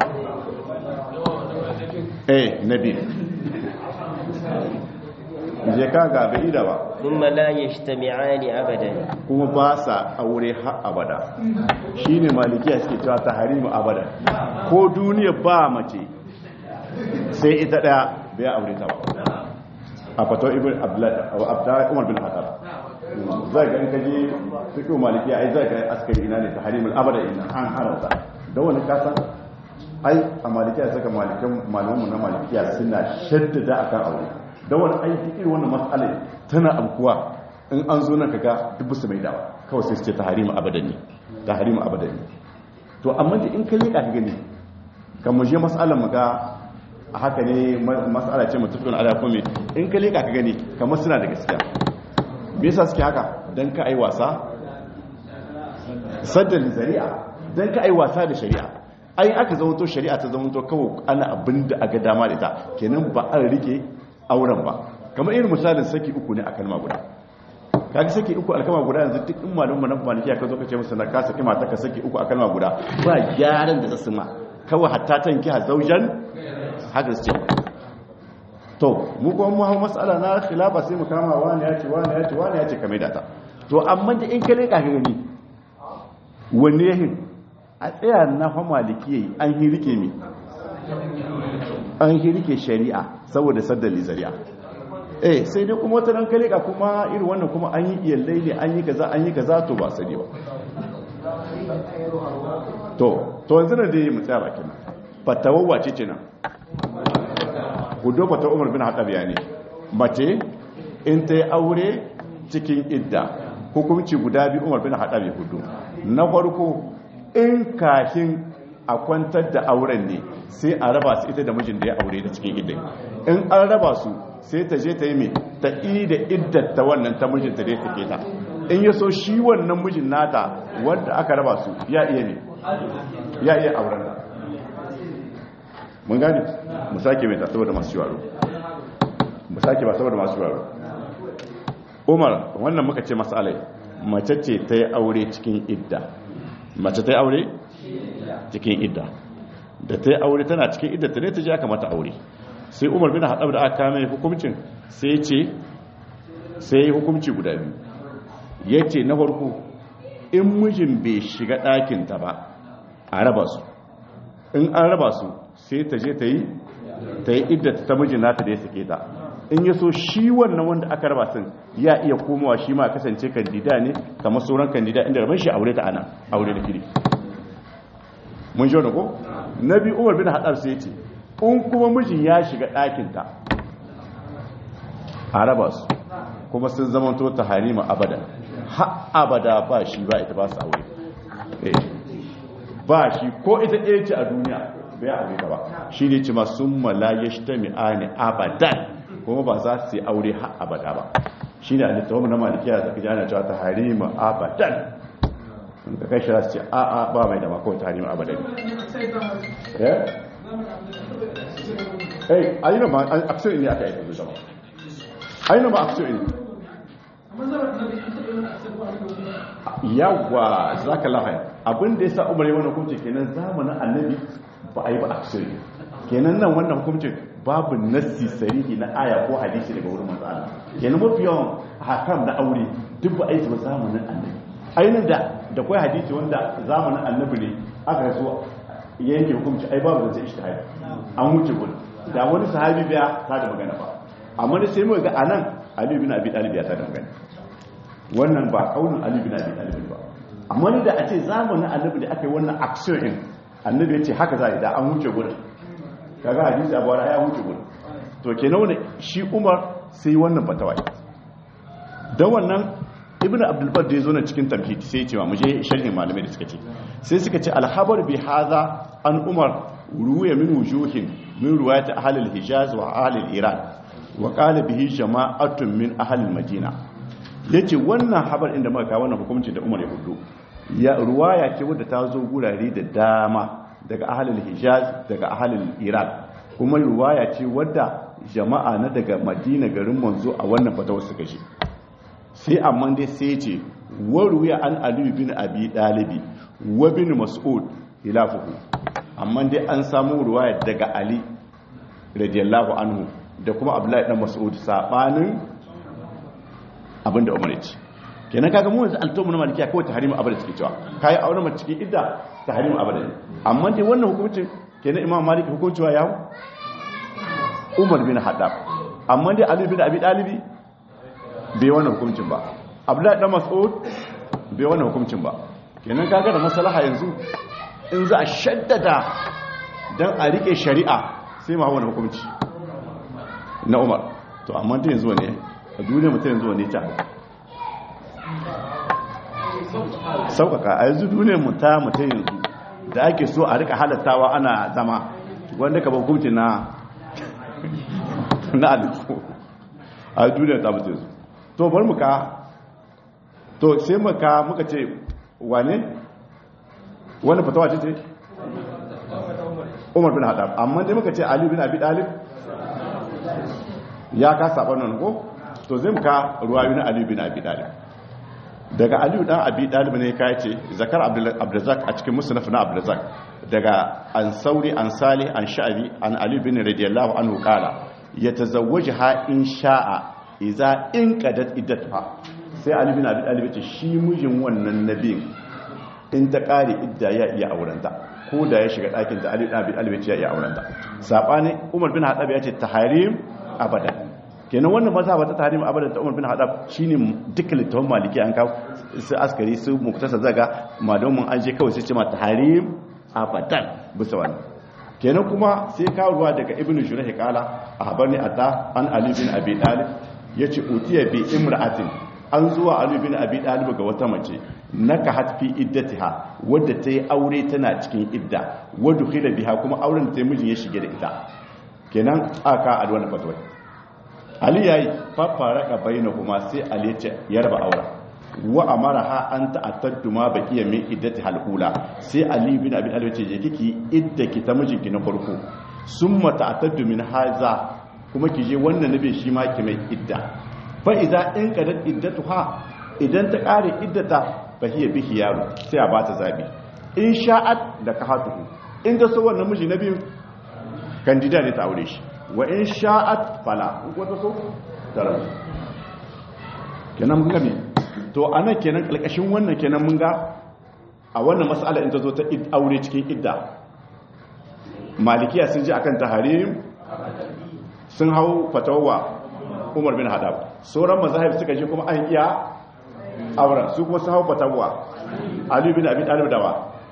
eh na biyu je ka ga bai ida ba ثم لا يجتمعان أبدا kuma ba sa aure har abada shine malikiya suke cewa ta harimu abada ko duniya ba mace sai ita daya bai aure ta ba a fato ibn abdullahi umar bin khattab zai ga in kaje fiqh malikiya ai zai ga askari ina ne ta harimul abada ina an haramta da wani kasa ai a malikiya saka malikan malamanmu na malikiya suna shaddada akan aure da wani aiki irin wannan matsalai tana amkuwa in an zo nan kaga duk su mai dawa kawai sai su ce taharimu abadan ne taharimu abadan ne to amma da in ka leka ka gani kan mu je mas'alar mu ga a haka ne mas'ala ce mutafin ala kuma in ka leka ka gani kamar suna da gaskiya me yasa suke haka dan ka ai wasa saddal zari'a dan ka ai wasa da shari'a ai aka zama to shari'a ta zama to kawai ana abinda aga dama da ita kenan ba an rike auren ba kamar irin misalin saki uku ne a kalma guda kaga saki uku a kalma guda yanzu duk in malum mu na maliki ka zo ka ce musu na ka saki mata ka saki uku a kalma guda ba gyaran da zasu ma kawai hatta tanki ha zaujan haka ce to mu kuma mu hawo mas'ala na khilafa sai mu kama wani ya ce wani ya ce wani ya ce kamar da ta to amma da in ka leka ka gani wanne yahin a tsaya na fa maliki yayi an hi rike mi an hi rike shari'a saboda saddali zari'a eh sai dai kuma wata ran kale ka kuma irin wannan kuma an yi iyallai ne an yi kaza an yi kaza to ba sani ba to to yanzu da dai mu tsaya bakin nan fatawa ce ce nan gudo fata umar bin haɗa bayani mace in ta yi aure cikin idda hukunci guda biyu umar bin haɗa bai hudu na farko in kashin a kwantar da auren ne sai a raba su ita da mijin da ya aure da cikin idda in an raba su sai ta je ta yi mai ta yi da iddata wannan ta mijinta da ya take ta in ya so shi wannan mijin nata wanda aka raba su ya iya ne ya iya auren da mun gani mu sake mai ta saboda masu yaro mu sake ba saboda masu yaro umar wannan muka ce masalai mace ce ta yi aure cikin idda mace ta yi aure cikin idda da ta yi aure tana cikin idda ta ne ta ji aka mata aure sai umar bin haɗab da aka kame hukumcin sai ce sai hukumci guda biyu ya ce na farko in mijin bai shiga ɗakinta ba a raba su in an raba su sai ta je ta yi ta yi idda ta mijin nata da ya sake ta in ya so shi wannan wanda aka raba sun ya iya komawa shi ma kasance kandida ne kamar sauran kandida inda rabin shi aure ta ana aure da kiri mun shi ko na biyu umar bin haɗar sai ce in kuma mijin ya shiga ɗakinta a raba su kuma sun zamanto ta harima abada ha abada ba shi ba ita ba su aure ba shi ko ita ɗaya ce a duniya bai aure ta ba shi ne ce masu malaye shi ta mi'ani abadan kuma ba za su yi aure ha abada ba shi ne a littafin na malikiya da kaji ana cewa ta harima abadan in ka kai shi za su ce a a ba mai da makon ta harima abadan eh ayyuna ma aksiyar ne aka yi zama ayyuna ma aksiyar ne yawa zaka lahai abin da yasa umar ya wannan hukunci kenan zamanin annabi ba a yi ba aksiri kenan nan wannan hukuncin babu nassi sarihi na aya ko hadisi daga wurin manzo Allah kenan mafi yawan hakam na aure duk ba a yi ba zamanin annabi ainihin da da kai hadisi wanda zamanin annabi ne aka so yanke hukunci ai babu zai ishtihadi an wuce gudu da wani sahabi biya ta da magana ba amma da sai mu ga anan Ali bin Abi Talib ya ta da magana wannan ba kaunin Ali bin Abi Talib ba amma ni da a ce zamanin annabi da aka yi wannan action din annabi ya ce haka za a yi da an wuce gudu kaga hadisi abu ya wuce gudu to kenan wani shi Umar sai wannan fatawa da wannan ibn abdulbar da ya zo na cikin tamhid sai ya ce wa muje sharhin malamai da suka ce sai suka ce alhabar bi haza an umar ruwaya min wujuhin min ruwayat ahli al-hijaz wa ahli al-iran wa qala bihi jama'atun min ahli al-madina yace wannan habar inda muka kawo wannan hukunci da umar ya hudu ya ruwaya ce wadda ta zo gurare da dama daga ahli al-hijaz daga ahli al-iran kuma ruwaya ce wadda jama'a na daga madina garin manzo a wannan fatawar suka shi sai amma dai sai ce waruwa an aliyu bin abi dalibi wa bin mas'ud ilafuhu amma dai an samu ruwaya daga ali radiyallahu anhu da kuma abdullahi dan mas'ud sabanin abinda umar ya ce kenan kaga mu yanzu altomu na malikiya kawai tahrimu abada suke cewa kai aure mace cikin idda tahrimu abada ne amma dai wannan hukuncin kenan imam maliki hukuncewa ya umar bin haddab amma dai ali bin abi dalibi bai wannan hukuncin ba abdullahi dan mas'ud bai wannan hukuncin ba kenan kaga da maslaha yanzu in za a shaddada dan a rike shari'a sai ma wannan hukunci na Umar to amma ta yanzu ne a duniya mutum yanzu ne ta sauƙaƙa a yanzu duniyar mu ta mutum yanzu da ake so a rika halattawa ana zama wanda ka ba hukunci na na alifu a duniyar ta mutum yanzu to bar muka to sai muka muka ce wane wani fatawa ce ce umar bin haɗab amma dai muka ce ali bin abi ɗalib ya ka saɓa nan ko to zai muka ruwayu na ali bin abi ɗalib daga ali dan abi ɗalib ne ka ce zakar abdulrazak a cikin musulunci na abdulrazak daga an sauri an sali an sha'abi an ali bin radiyallahu anhu kala ya tazawwaji ha in sha'a iza in kadat iddatuha sai ali bin abi talib ce shi mijin wannan nabiyin in ta kare idda ya iya aurenta ko da ya shiga ɗakin da ali bin abi talib ya iya aurenta sabani umar bin hadab ya ce tahrim abada kenan wannan mazhaba ta tahrim abada ta umar bin hadab shine dukkan littafin maliki an kawo su askari su muktasa zaga malamin an je kawai sai ce ma tahrim abadan bisa wannan kenan kuma sai kawo ruwa daga ibnu shurah kala a habarni atta an ali bin abi talib ya ce utiya bi imra'atin an zuwa Ali bin Abi Talib ga wata mace naka hatfi iddatiha wadda ta yi aure tana cikin idda wadda khila biha kuma auren ta mijin ya shige da ita kenan aka a wannan fatwa Ali yayi fafaraka bainahuma sai Ali ya ce ya raba aura wa amaraha an ta'attadu ma baqiya min iddati halula sai Ali bin Abi Talib ce je kiki idda ki ta mijinki na farko summa ta'attadu min haza kuma ki je wannan nabi shi ma ki mai idda fa idza in qadat iddatuha idan ta kare iddata fa hiya bihi yaro sai a bata zabi in sha'at da kahatuhu in ga so wannan miji nabi kandida ne ta aure shi wa in sha'at fala in ko ta so tara kenan mun gane to anan kenan kalkashin wannan kenan mun ga a wannan mas'ala in ta zo ta aure cikin idda malikiya sun ji akan taharim sun hau fatawa umar bin hadab sauran mazahib suka ji kuma an iya auren su kuma sun hau fatawa ali bin abi talib dawa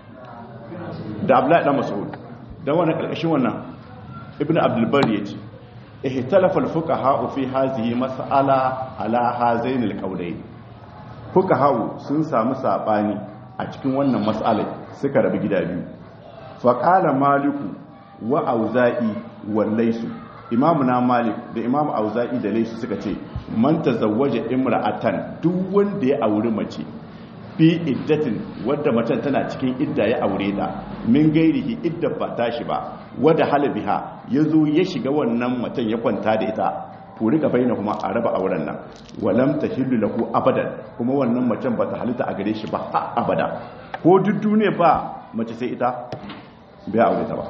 da abdullahi dan mas'ud dan wannan karkashin wannan ibnu abdul bar yace ihtalafa al fuqaha fi hadhihi mas'ala ala hazain al qawlayn fuqaha sun samu sabani a cikin wannan mas'alai suka rabu gida biyu fa qala maliku wa auza'i wa laysu imamu na malik da imamu auza'i da laisu suka ce man tazawwaja imra'atan duk wanda ya auri mace fi iddatin wadda macen tana cikin idda ya aure ta min gairihi idda ba tashi ba wadda halabiha ya zo ya shiga wannan macen ya kwanta da ita furi ka bayyana kuma a raba auren nan walam ta hillu lahu abadan kuma wannan macen ba ta halitta a gare shi ba har abada ko duk duniya ba mace sai ita bai aure ta ba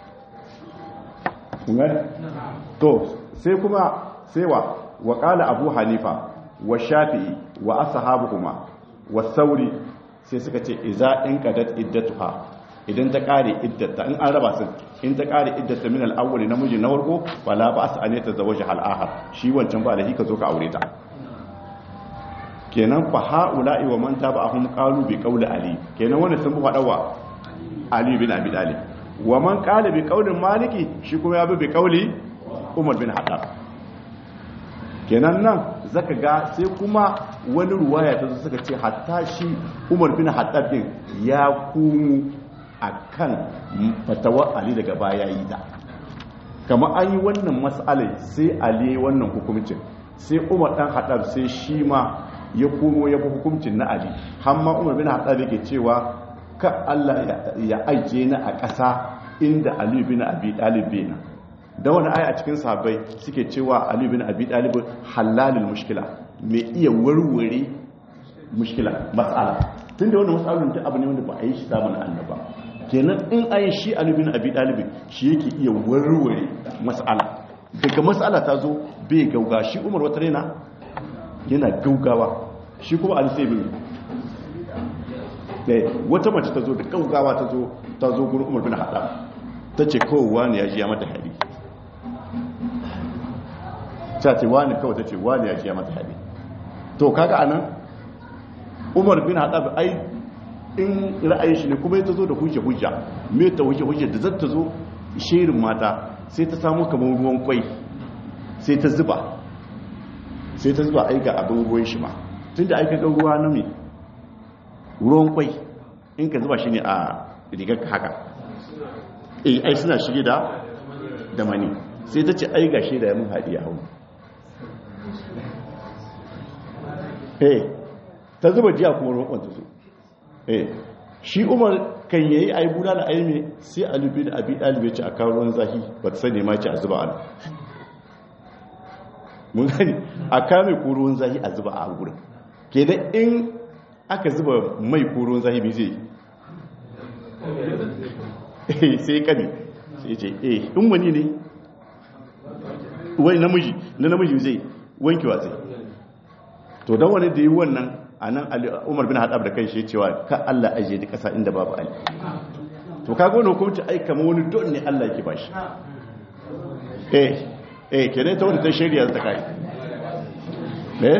to sai kuma sai wa wa qala abu hanifa wa shafi'i wa ashabuhuma wa sauri sai suka ce iza in qadat iddatuha idan ta kare iddata in an raba su in ta kare iddata min al-awwal namiji na farko wala ba as anata zawaja al-akhar shi wancan ba lahi ka zo ka aure ta kenan fa haula'i wa man taba'ahum qalu bi qawli ali kenan wannan sun faɗa wa ali bin abi talib wa man qala bi qawli maliki shi kuma ya bi bi qawli umar bin haddad kenan nan zaka ga sai kuma wani ruwaya ta zo suka ce hatta shi umar bin haddad din ya kumu akan fatawa ali daga baya yi ta kama an yi wannan mas'alai sai ali wannan hukuncin sai umar dan haddad sai shi ma ya komo ya fi hukuncin na ali hamma umar bin haddad yake cewa ka Allah ya aike ni a ƙasa inda ali bin abi talib na da wani aya a cikin sahabbai suke cewa ali bin abi talib halalul mushkila mai iya warware mushkila mas'ala tunda wannan mas'alun ta abu ne wanda ba a yi shi zamanin annaba kenan in ayi shi ali bin abi talib shi yake iya warware mas'ala daga mas'ala ta zo bai gauga shi umar wata rena yana gaugawa shi kuma ali sai bin wata mace ta zo da gaugawa ta zo ta zo gurin umar bin haɗa ta ce kowa ne ya ji ya mata hari ta ce wani kawai ta ce wani ya ji ya mata hari to kaga anan umar bin haɗa ai in ra'ayin shi ne kuma ta zo da hujja hujja me ta hujja hujja da zata zo shirin mata sai ta samu kamar ruwan kwai sai ta zuba sai ta zuba aika abin ruwan shi ma tun da aika ruwa na mai ruwan kwai in ka zuba shi ne a rigar haka eh ai suna shige da da mani sai ta ce ai gashi da yamin haɗi a hau eh ta zuba jiya kuma ruwan kwanta su eh shi umar kan yayi ai buna da aime sai alibi da abi dalibe ce a kawo ruwan zahi ba ta sani ma ce a zuba ana mun gani a kame ko ruwan zahi a zuba a gurin kenan in aka zuba mai ko ruwan zahi bai zai sai kani sai ce eh in wani ne wani namiji na namiji zai wankewa zai to don wani da yi wannan a nan umar bin haɗab da kai shi cewa ka Allah ajiye da ƙasa inda babu ali to ka gona hukumci ai kama wani don ne Allah yake bashi eh eh kenan ta wani ta shari'a ta kai eh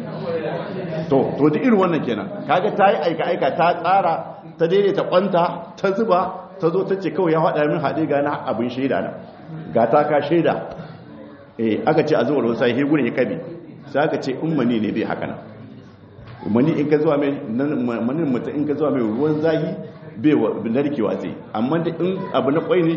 to to da irin wannan kenan kaga ta yi aika aika ta tsara ta daidaita kwanta ta zuba ta zo ta ce kawai ya haɗa min haɗe ga na abin shaida na ga ta ka shaida eh aka ce a zuwa ruwan sai gurin ya kabi sai aka ce ummani ne bai haka nan ummani in ka zuwa mai manin mutum in ka zuwa mai ruwan zahi bai narkewa zai amma da in abu na kwai ne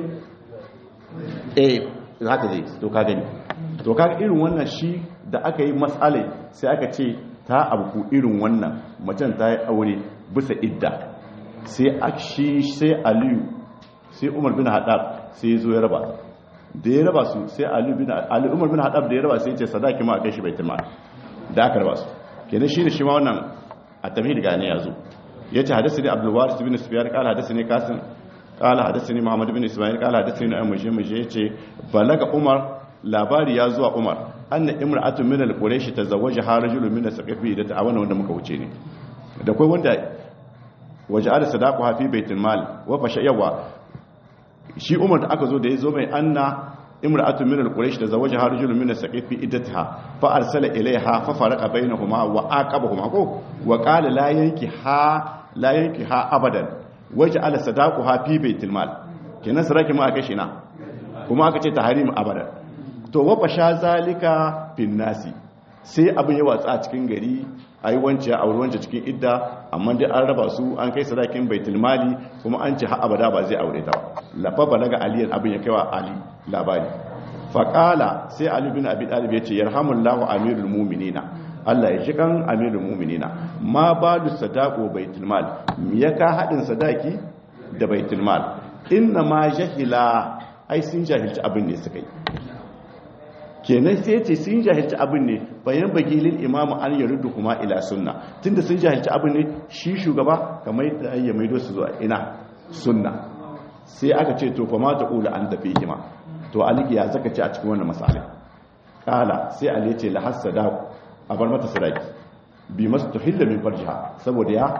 eh haka zai to ka gani to ka irin wannan shi da aka yi matsalai sai aka ce ta abu irin wannan macen ta yi aure bisa idda sai shi sai aliyu sai umar bin haɗab sai zo ya raba da ya raba su sai aliyu bin ali umar bin haɗab da ya raba sai ce sadaki ma a kai shi baitul mal da aka raba su kenan shi ne shi ma wannan a tamhid gane ya zo ya ce hadasi ne abdul waris bin sufyan qala hadasi ne kasim qala hadasi ne muhammad bin isma'il qala hadasi ne ayyush muje ya ce balaga umar labari ya zuwa umar anna imra'atun min al-quraish tazawwaja harajulun min as-saqafi da ta wannan wanda muka wuce ne da kai wanda waja'ala sadaqaha fi baitul mal wa fasha yawa shi umar da aka zo da ya zo mai anna imra'atun min al-quraish tazawwaja harajulun min as-saqafi iddataha fa arsala ilayha fa faraqa bainahuma wa aqabahuma ko wa qala la yanki ha la yanki ha abadan waja'ala sadaqaha fi baitul mal kenan saraki ma aka shi na kuma aka ce tahrim abadan to wafa sha zalika fin nasi sai abin ya watsa a cikin gari a yi wance a wance cikin idda amma dai an raba su an kai sadakin baitul mali kuma an ce abada ba zai aure ta lafa balaga aliyan abin ya kaiwa ali labari faƙala sai ali bin abi talib ya ce yarhamullahu amirul mu'minina Allah ya shi kan amirul mu'minina ma balu sadaqo baitul mal ya ka hadin sadaki da baitul mal inna ma jahila ai sun jahilci abin ne suka yi kenan sai ce sun jahilci abin ne bayan bagilin imamu an yarudu kuma ila sunna tunda sun jahilci abin ne shi shugaba kamar da ya maido su zuwa ina sunna sai aka ce to fa ma ta ula an tafi hima to aliki ya zaka ce a cikin wannan masalai kala sai ali ce la hasada a bar mata sadaki bi masu tuhilla min farjiha saboda ya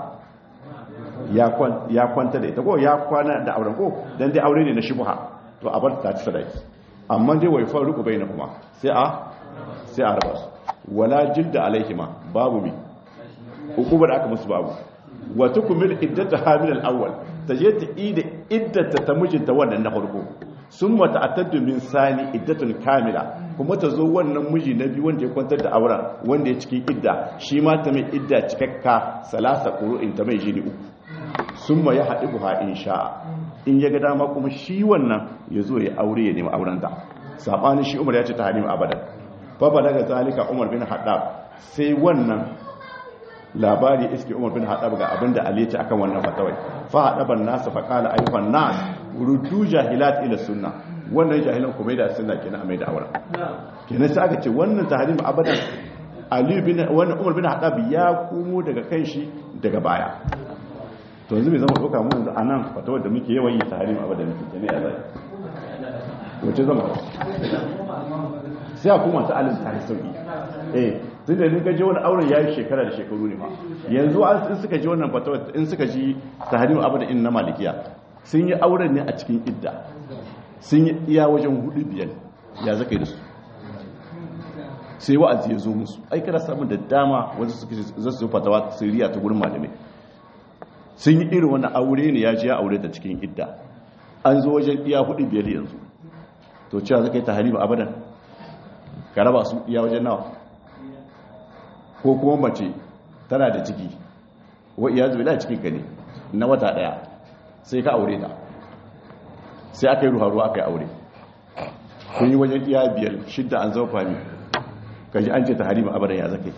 ya kwanta da ita ko ya kwana da auren ko dan dai aure ne na shubha to a bar ta ci sadaki amma dai wai faru ku bayyana kuma sai a sai a raba su wala jilda alaihima babu mi hukumar da aka musu babu wa tukmil iddata hamil al-awwal taje ta ida iddata ta mijinta wannan na farko sun mata ataddu min sani iddatun kamila kuma ta zo wannan miji na biyu wanda ya kwantar da auren wanda ya cikin idda shi ma ta mai idda cikakka salasa qur'in ta mai jini uku sun ma ya haɗi buha in sha'a in ya ga dama kuma shi wannan ya zo ya aure ya nemi aurenta saɓanin shi umar ya ce ta halimu abadan fa daga zalika umar bin haɗab sai wannan labari iske umar bin haɗab ga abin da ali ce akan wannan fatawai fa haɗaban nasa fa kala ayyukan nas rudu jahilat ila sunna wannan jahilan kuma da sunna kenan a mai da auren kenan sai aka ce wannan tahrim abadan ali bin wannan umar bin haɗab ya komo daga kan shi daga baya to yanzu bai zama ɗauka mu da anan fatawar da muke yawan yi tahrim abadan muke ne a zai wace zama sai a kuma ta alim ta sauki eh tun da in ka je wani auren ya yi shekara da shekaru ne ma yanzu in suka ji wannan fatawa in suka ji tahrim abada in na malikiya sun yi auren ne a cikin idda sun yi iya wajen hudu biyar ya zaka yi da su sai wa'azi ya zo musu ai kana samun da dama wasu suka za su fatawa siriya ta gurin malamai sun yi irin wani aure ne ya ji ya aure ta cikin idda an zo wajen iya hudu biyar yanzu to cewa zaka yi tahrim abadan ka raba su iya wajen nawa ko kuma mace tana da ciki wa iya zuwa cikin ka ne na wata daya sai ka aure ta sai aka yi ruwa aka yi aure kun yi wajen iya biyar shidda an zama fami kaji an ce ta harima abadan ya zaka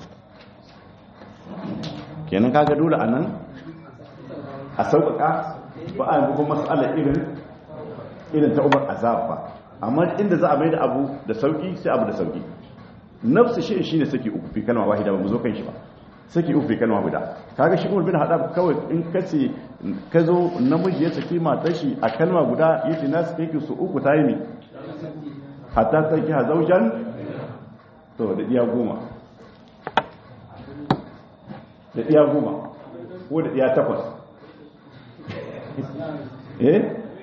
kenan kaga dole a nan a sauƙaƙa ba a yi kuma matsalar irin irin ta umar azab ba amma inda za a mai da abu da sauƙi sai abu da sauƙi nafsu shi shi ne saki uku fi kalma wahida ba mu zo kan shi ba saki uku fi kalma guda kaga shi umar bin hada kawai in kace ka zo namiji ya saki matar shi a kalma guda yace na saki ki su uku tayi mi hatta saki ha zaujan to da iya goma da iya goma ko da iya takwas eh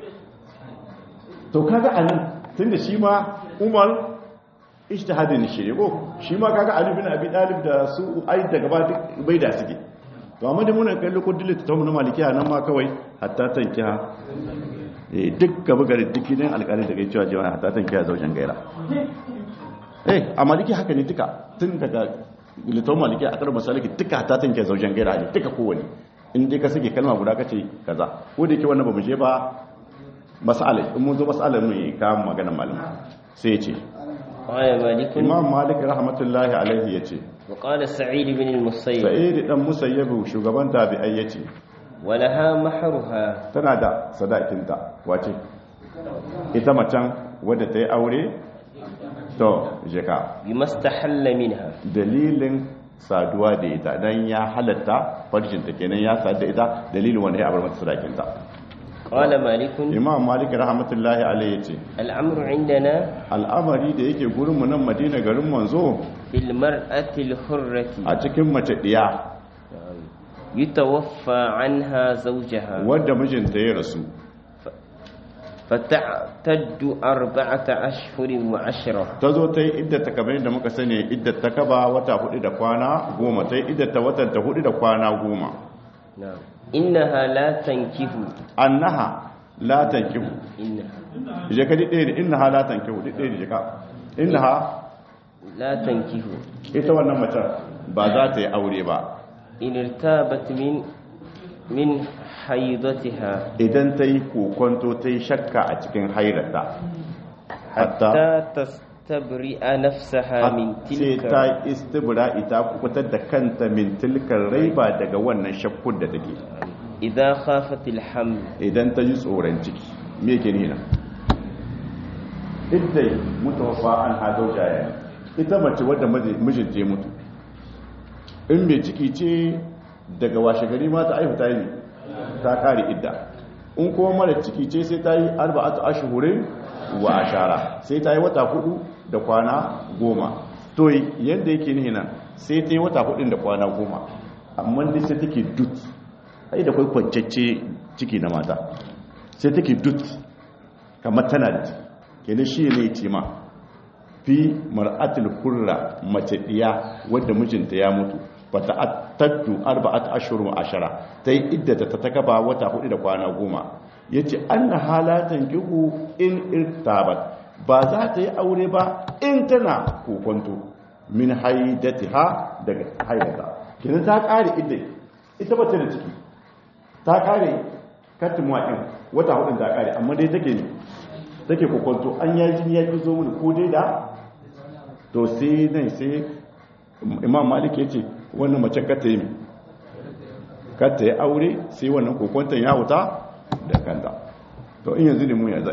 to kaga anan tunda shi ma umar ijtihadin shirye ko shi ma kaga Ali bin Abi Talib da su ai daga ba duk bai da suke to amma da muna kallo ko dillata ta mun malikiya nan ma kawai hatta tankiha eh duk gaba gari duk ne alƙalin da kai cewa jama'a hatta tankiha zaujen gaira eh a maliki haka ne duka tun daga litan maliki a karbar saliki duka hatta tankiha zaujen gaira ne duka kowane in dai ka sake kalma guda kace kaza ko da yake wannan ba mu je ba mas'alai in mun zo mas'alar mu ka magana malama sai ya ce قال مالك imam malik rahmatullahi alaihi yace وقال سعيد بن المسيب sa'id dan musayyabu shugaban tabi'ai yace ولها محرها tana da sadakinta wace ita macen wadda ta yi aure to jeka بما استحل منها dalilin saduwa da ita dan ya halatta farjinta kenan ya sadu da ita dalilin wanda ya abar mata sadakinta قال مالك imam malik rahmatullahi alaihi yace الأمر عندنا al'amari da yake gurin mu nan madina garin manzo في المرأة الحرة a cikin mace diya يتوفى عنها زوجها wadda mijinta ya rasu فتعتد أربعة أشهر وعشرة ta zo ta yi iddata kamar yadda muka sani iddata kaba wata hudu da kwana goma ta yi iddata watan ta hudu da kwana goma نعم إنها لا تنكه annaha la tankihu إنها je ka ɗaya ne innaha la tankihu ɗaya ne je ka innaha لا تنكه ita wannan macen ba za ta yi aure ba إن ارتابت من من حيضتها idan ta yi kokonto ta yi shakka a cikin hairata hatta حتى تستبرئ نفسها من sai تلك ta istibra ita kukutar da kanta min tilkar raiba daga wannan shakkun da take إذا خافت الحمل idan ta ji tsoron ciki me ke nina iddai mutawaffa an hadau jaya ita mace wadda mijinta ya mutu in mai ciki ce daga washe gari ma ta aihu ta yi ta kare idda in kuma mara ciki ce sai ta yi arba'atu ashhurin wa ashara sai ta yi wata hudu da kwana goma to yadda yake nihi nan sai ta yi wata hudu da kwana goma amma dai sai take dut ai da kai kwancacce ciki na mata sai take dut kamar tana da ciki kenan shi ne ce ma fi mar'atul hurra mace diya wadda mijinta ya mutu bata attaddu arba'at ashhur wa ashara tai iddata ta takaba wata hudu da kwana goma yace anna halatan kihu in irtabat ba za ta yi aure ba in tana kokonto min haidatiha daga haidata kenan ta kare idda ita bace da ciki ta kare katmuwa din wata hudu ta kare amma dai take ne take kokonto an yaji ya ki zo mun ko dai da to sai nan sai imam malik ya ce wannan mace kata yi kata yi aure sai wannan kokonton ya wuta da kanta to in yanzu ne mu ya zai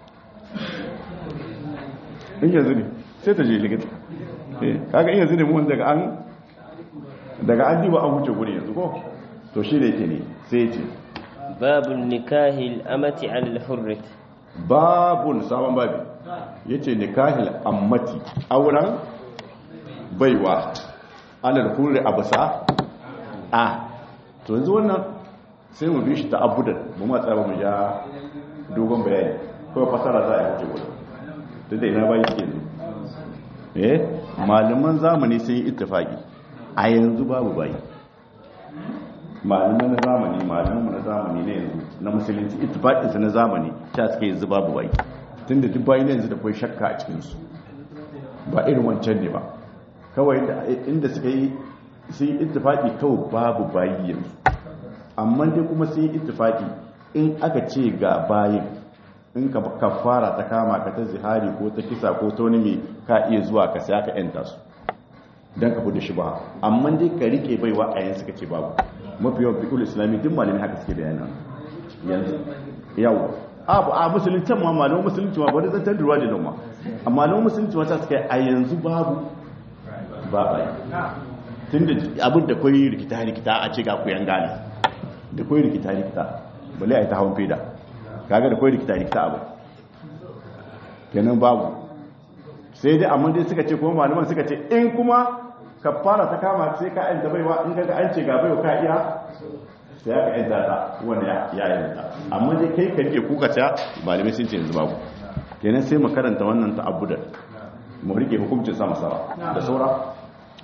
in yanzu ne sai ta je likita kaga in yanzu ne mu daga an daga an diba an wuce guri yanzu ko to shi da yake ne sai ce babun nikahil amati al hurrit babun sabon babi yace nikahil ammati auren baiwa alal hurri abusa a to yanzu wannan sai mu bi shi ta abudan mu ma tsaba mu ja dogon bayani kawai fasara za a yi wuce gudu duk da ina bayi suke yanzu eh malaman zamani sun yi ittifaki a yanzu babu bayi malaman na zamani malaman na zamani ne yanzu na musulunci ittifakinsu na zamani ta suke yanzu babu bayi tunda duk bayi yanzu da kwai shakka a cikinsu ba irin wancan ne ba kawai inda suka yi sun yi ittifaki kawai babu bayi yanzu amma dai kuma sun yi ittifaki in aka ce ga bayin in ka fara ta kama ka ta zihari ko ta kisa ko ta wani mai ka iya zuwa ka sai aka yanta su don ka fudu shi ba amma dai ka rike baiwa a yanzu suka ce babu mafi yawan fikul islami duk malami haka suke bayanan yanzu yawo abu a musulunci ma malamin musulunci ma bari zantar da ruwa da noma amma malamin musulunci ma ta suka yi a yanzu babu ba bai tun da abin da kwai rikita-rikita a ce ga kuyan gane da kwai rikita-rikita bale a yi ta hawan feda kaga da kwai rikita-rikita abu kenan babu sai dai amma dai suka ce kuma malaman suka ce in kuma ka fara ta kama sai ka yanta baiwa in kaga an ce ga baiwa ka iya sai aka yanta ta wanda ya yanta amma dai kai ka rike kuka ta malamai sun ce yanzu babu kenan sai mu karanta wannan ta abu da mu rike hukuncin sama sama da saura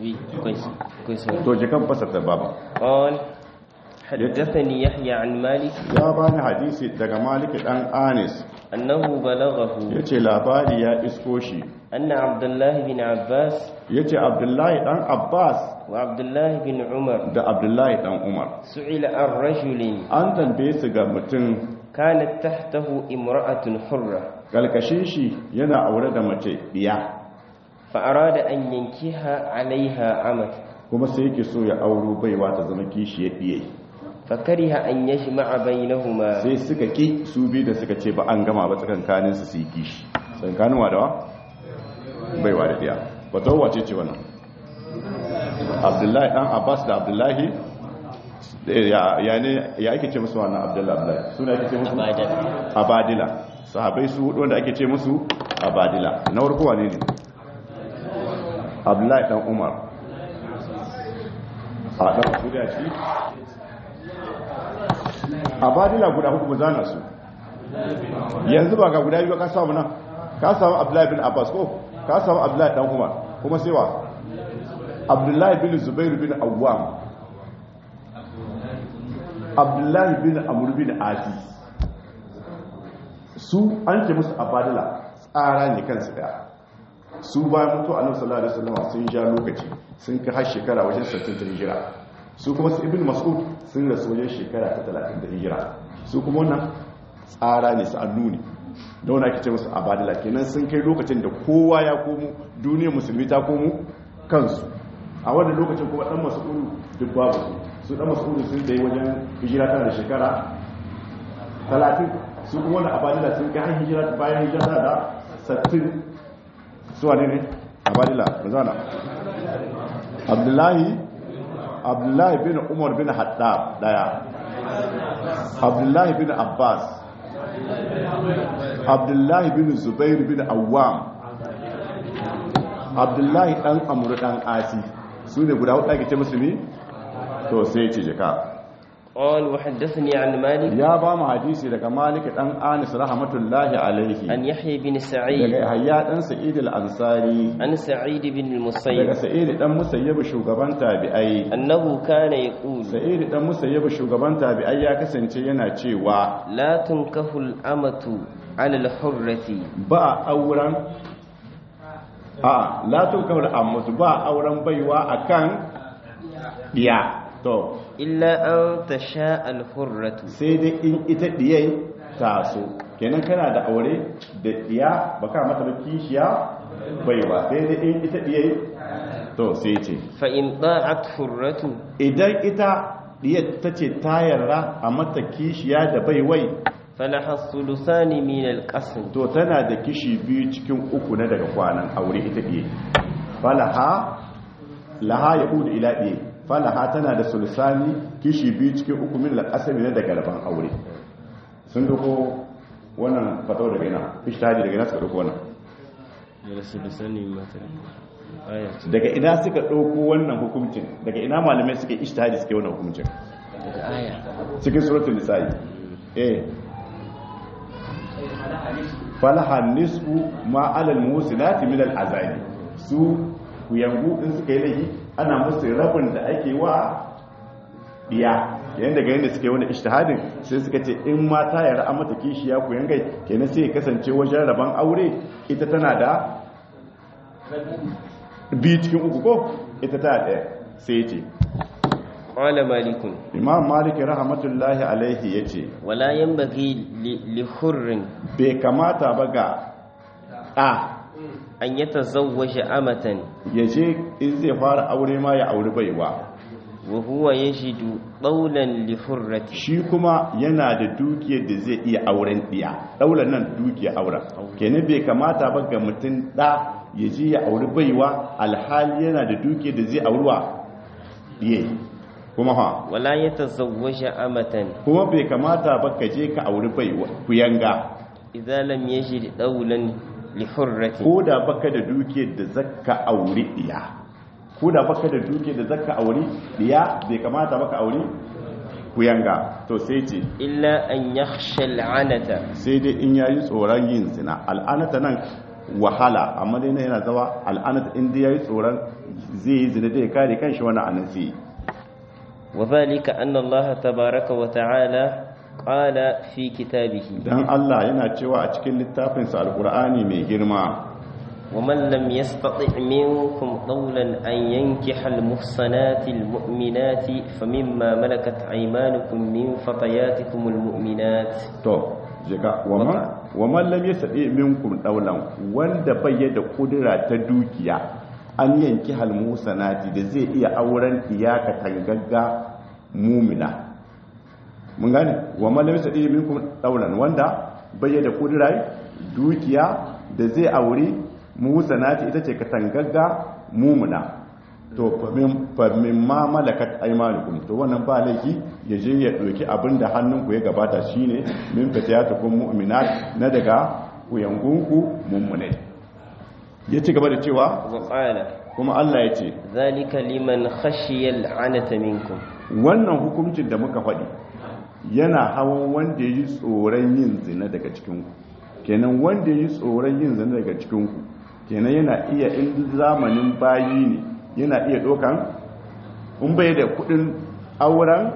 to jikan fasarta baba قال حدثني يحيى عن مالك ya bani hadisi daga malik dan anis أنه بلغه yace labari ya isko shi أن عبد الله بن عباس yace abdullahi dan abbas وعبد الله بن عمر da abdullahi dan umar سئل عن رجل an tambaye su ga mutum كانت تحته امرأة حرة kalkashin shi yana aure da mace biya فأراد أن ينكيها عليها عمد kuma sai yake so ya auro baiwa ta zama kishi ya biye فكره أن يجمع بينهما sai suka ki su biyu da suka ce ba an gama ba tsakankanin su su yi kishi tsakankanin wa da wa baiwa da biya ba ta wace ce wannan abdullahi dan abbas da abdullahi ya ya ne ya ake ce musu wannan abdullahi abdullahi suna ake ce musu Abadila. abadila sahabai su hudu wanda ake ce musu abadila na farko wane ne abdullahi dan umar a dan guda shi abadila guda hudu zana su yanzu ba ga guda biyu ka samu nan ka samu abdullahi bin abbas ko ka samu abdullahi dan umar kuma sai wa abdullahi bin zubair bin awwam abdullahi bin amur bin adi su an ce musu abadila tsara ne kansu daya su bayan mutu a nan sallallahu alaihi wasallam sun ja lokaci sun kai har shekara wajen 60 ta hijira su kuma su ibn mas'ud sun rasu wajen shekara ta 30 da hijira su kuma wannan tsara ne su annuni da wani ake ce musu abadila kenan sun kai lokacin da kowa ya komo duniyar musulmi ta komo kansu a wannan lokacin kuma dan mas'ud duk babu su su dan mas'ud sun dai wajen hijira tana da shekara 30 su kuma wannan abadila sun kai har hijira bayan hijira tana da sattin suwa ne ne abadila mazana abdullahi abdullahi bin umar bin haddab daya abdullahi bin abbas abdullahi bin zubair bin awwam abdullahi dan amuru dan asi su ne guda hudu ake ce musulmi to sai ce jika قال وحدثني عن مالك ya ba mu hadisi daga malik dan anis rahmatullahi alaihi عن يحيى بن daga سعيد hayya dan sa'id al-ansari عن سعيد بن daga المسيب sa'id dan musayyib shugaban tabi'ai أنه كان يقول sa'id dan musayyib shugaban tabi'ai ya kasance yana cewa لا تنكح الأمة على الحرة ba auren a la tukar ammutu ba auren baiwa akan diya to إلا أن تشاء الحرة sai dai in ita diyai taso kenan kana da aure da diya baka mata ba kishiya baiwa sai dai in ita diyai to sai ce فإن ضاعت حرة idan ita diyar ta ce ta yarda a mata kishiya da baiwai فلها الثلثان من القسم to tana da kishi biyu cikin uku na daga kwanan aure ita ɗiye falaha laha ya ƙudu ila ɗiye falaha tana da sulsani kishi biyu cikin uku min al'asami na daga rabon aure sun doko wannan fatawar daga ina ishtihadi daga ina suka doko wannan daga ina suka doko wannan hukuncin daga ina malamai suka yi ishtihadi suka yi wannan hukuncin cikin suratul nisa'i eh falaha nisfu ma alal musinati min al azabi su kuyangu din suka yi laifi ana musu rabin da ake wa diya yayin daga yanda suka yi wani ijtihadin sai suka ce in ma ta yara an mata kishiya kuyangai kenan sai ya kasance wajen raban aure ita tana da bi cikin uku ko ita ta daya sai ce قال مالك imam malik rahmatullahi alaihi yace ولا ينبغي ل- لحر bai kamata ba ga ɗa أن يتزوج أمة ya je in zai fara aure ma ya auri baiwa وهو يجد طولا لحرة shi kuma yana da dukiyar da zai iya auren ɗiya ɗaular nan dukiyar auren kenan bai kamata ba ga mutum ɗa ya je ya auri baiwa alhali yana da dukiyar da zai auruwa ɗiye kuma ha ولا يتزوج أمة kuma bai kamata ba ka je ka auri baiwa kuyanga إذا لم يجد طولا لحرة ko da baka da dukiyar da zakka auri ɗiya ko da baka da dukiyar da zakka auri ɗiya bai kamata baka auri kuyanga to sai ce إلا أن يخشى العنة sai dai in yayi tsoron yin zina al'anata nan wahala amma dai na yana zawa al'anata in dai yayi tsoron zai yi zina da ya kare kanshi wani anan sai وذلك أن الله تبارك وتعالى قال في كتابه dan Allah yana cewa a cikin littafinsa alqur'ani mai girma ومن لم يستطع منكم قولا أن ينكح المحصنات المؤمنات فمما ملكت أيمانكم من فتياتكم المؤمنات to jika waman waman lam yastati minkum dawlan wanda bai da kudura ta dukiya an yanki halmusanati da zai iya auren iyaka tangagga mumina mun gane waman lam yastati minkum dawlan wanda bai da kudura dukiya da zai auri musanati ita ce katangagga mumina to famin ma malakat aimanukum to wannan ba laifi ya je ya ɗauki abin da hannunku ya gabata shine min fatiyatukum mu'minat na daga kuyangunku mummunai ya ci gaba da cewa وقال kuma Allah ya ce ذلك لمن خشي العنة منكم wannan hukuncin da muka faɗi yana hawan wanda ya yi tsoron yin zina daga cikinku kenan wanda ya yi tsoron yin zina daga cikinku kenan yana iya in zamanin bayi ne yana iya ɗaukan in bai da kudin auren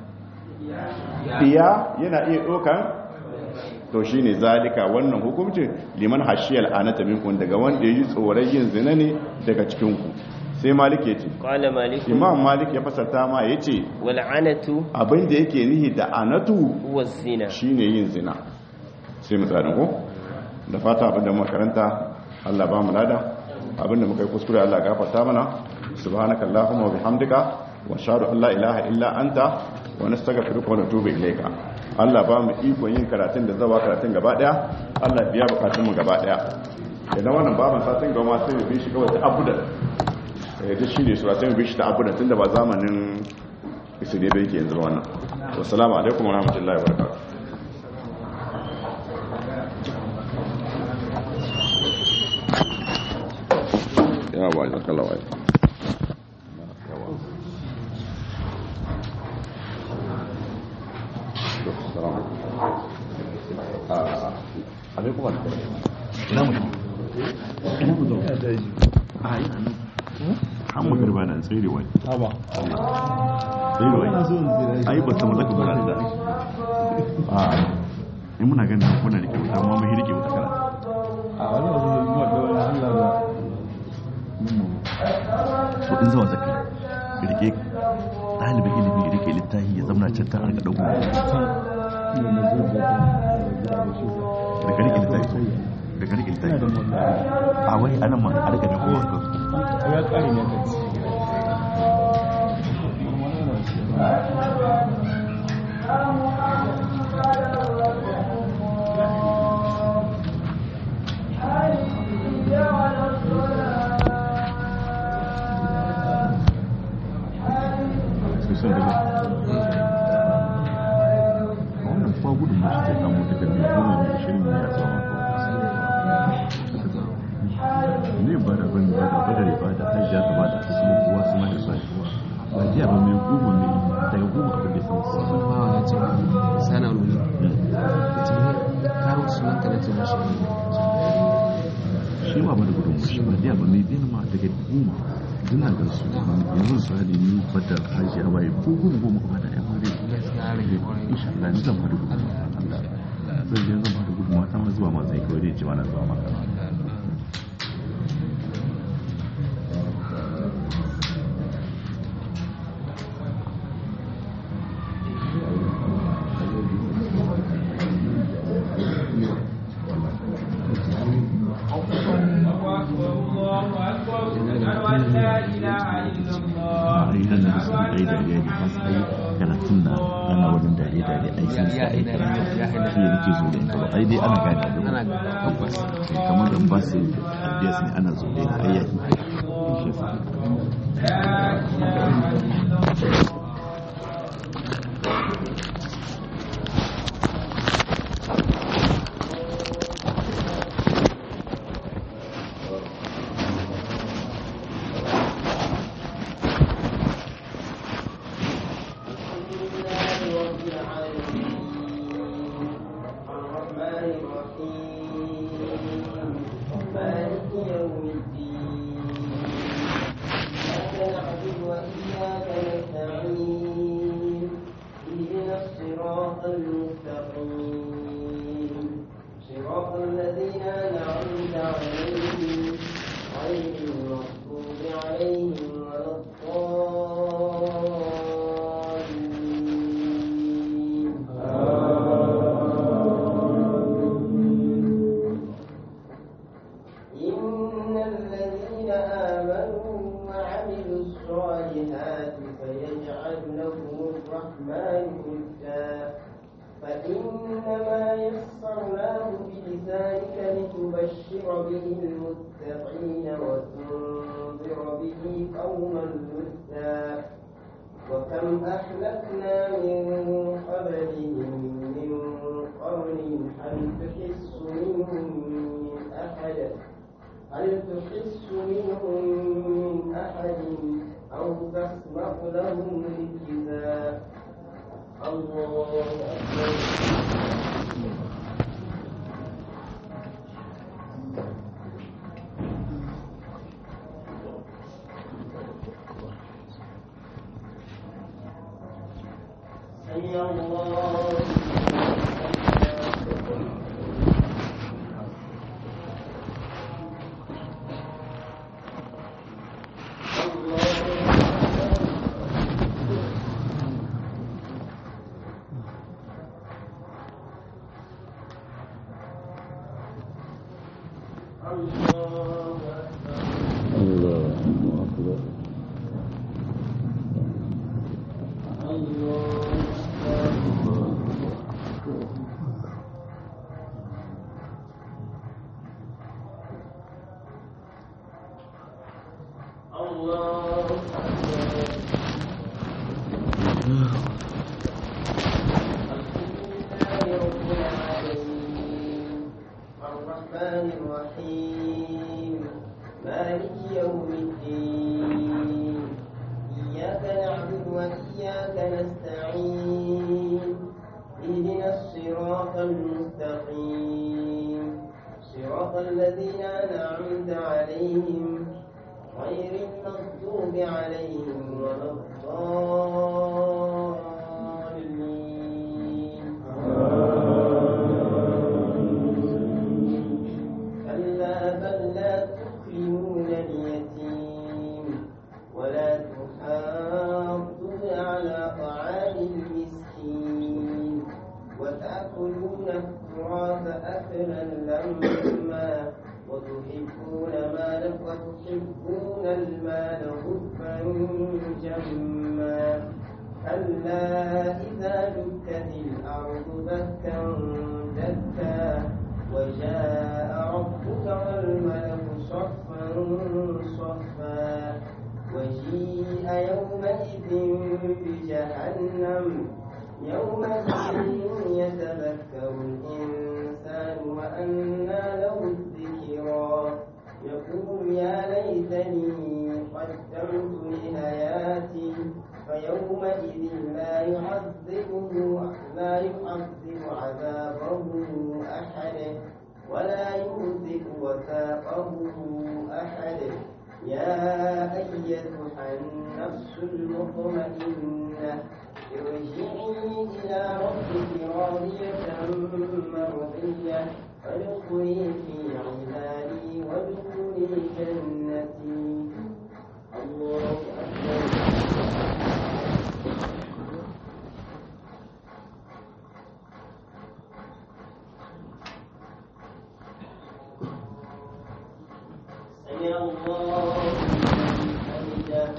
biya yana iya ɗaukan to shi ne zalika wannan hukuncin liman hashiyar anata minkun daga wanda ya yi tsoron yin zina ne daga cikinku sai malik ya ce قال مالك imam malik ya fasarta ma ya ce والعنة abinda yake nihi da anatu هو الزنا shine yin zina sai mu tsaya ko da fata abinda muka karanta Allah ba mu lada abinda muka yi kuskure Allah ya gafarta mana subhanaka allahumma wa bihamdika wa ashhadu an la ilaha illa anta wa nastaghfiruka wa natubu ilayka Allah ba mu ikon yin karatun da zawa karatun gaba daya Allah biya bukatun mu gaba daya idan wannan baban satin gama sai mu bi shi kawai ta abudan eh da shi ne sura sai mu bi shi ta abudan tunda ba zamanin isu ne bai ke yanzu ba wannan wassalamu alaikum warahmatullahi wabarakatuh ya ba ya kala wai alaikum ina mutum ina mutum a yi nan an magarba na tsere wai haba tsere wai ina so in zira ai ba samu zaka bara da a in muna ganin kuna rike wuta amma mun rike wuta kana a wani wasu yi mu da wani Allah ba to in zawa zaka rike ɗalibin ilimi rike littafi ya zama can ta an ga dauko ne na zo da ta da shi da ka rike littafi to da ka rike ina da littafi mota a wai anan ma a rika da kowa ka ya kare ne ka ci sai sun daga wannan kuma gudun mashi zai samu daga mai goma mai shirin ya zama ne ba da bane ba da badare ba da hajjiya ta ba da ta kuma kowa su ma da sa ba jiya ba mai goma mai daga goma abin da ya samu kowa bawa ya ce sana nuni ce karo sunan ka na ce mashi shi ma ba da gudun mashi ba jiya ba mai biyan ma daga goma dina ga su yanzu su hali ni bada hajjiya ba ya ko goma goma ba da yan wani gaskiya rage kwarai insha Allah ni zan ba da gudun Allah zan je zan ba da gudun mata ma zuwa ma zai kawai dai ce ma na zuwa maka a yi nan da su ai dariya ne ka sai karatun da ana wajen dariya dariya ai sun sa ai shi ne nake zo da ita ba ai dai ana gane da ana tabbas kamar da ba su ideas ne ana zo da ita ai yaki shi yasa صراط الذين أنعمت عليهم غير المغضوب عليهم ولا الضالين إن الذين آمنوا وعملوا الصالحات سيجعل لهم الرحمن ودا فإنما يسرناه بلسانك لتبشر به المتقين وتنذر به قوما لدا وكم أهلكنا من قبلهم من قرن هل تحس منهم من أحد هل تحس منهم من أحد أو تسمع لهم ركزا الله أكبر حي الله الرحمن الرحيم مالك يوم الدين إياك نعبد وإياك نستعين اهدنا الصراط المستقيم صراط الذين أنعمت عليهم غير المغضوب عليهم ولا الضالين كلا بل لا تكرمون اليتيم ولا تحاضون على طعام المسكين وتأكلون التراث أكلا لما وتحبون مال وتحبون المال حبا جما كلا إذا دكت الأرض دكا دكا وجاء ربك والملك صفا صفا وجيء يومئذ بجهنم يومئذ يتذكر الإنسان وأنى له الذكرى يقول يا ليتني قدمت لحياتي فيومئذ لا يعذبه لا يعذب عذابه أحد ولا يوثق وثاقه أحد يا أيتها النفس المطمئنة ارجعي إلى ربك راضية مرضية فادخلي في عبادي وادخلي جنتي الله أكبر سمع الله لمن حمده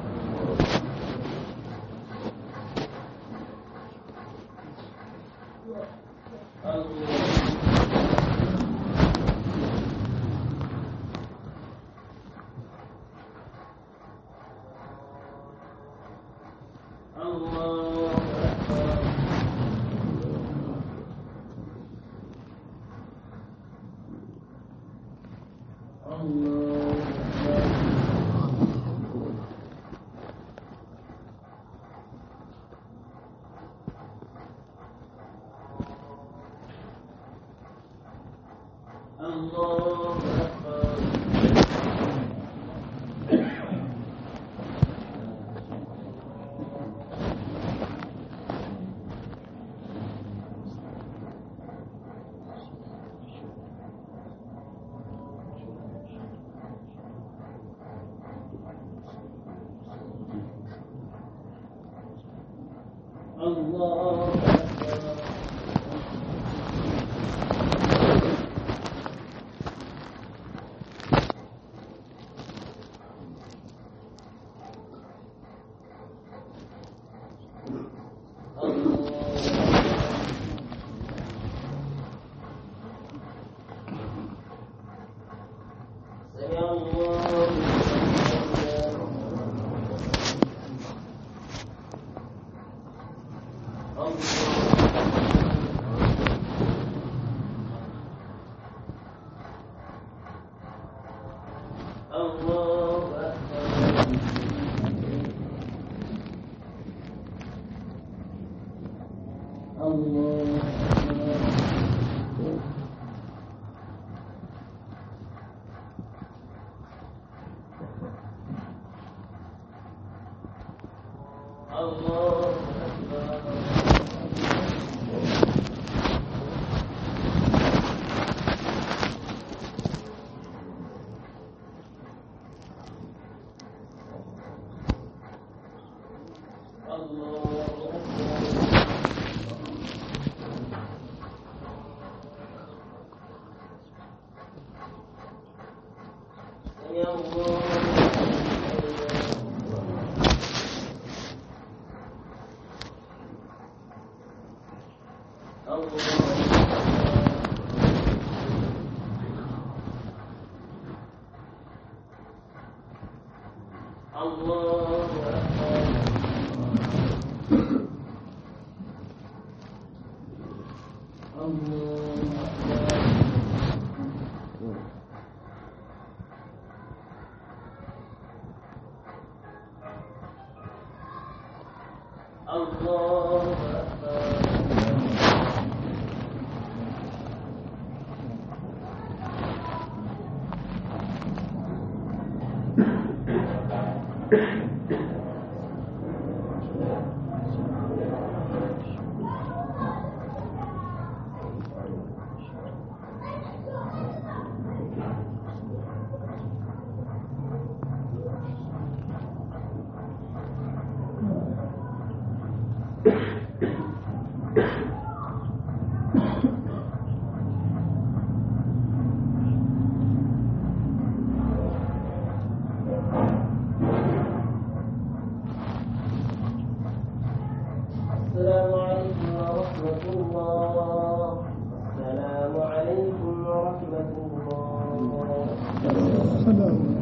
الله أكبر الله أكبر الله أكبر الله أكبر سمع الله لمن الله أكبر الله أكبر الله أكبر الله أكبر سمع الله لمن الله أكبر الله أكبر السلام عليكم ورحمة الله السلام عليكم ورحمة الله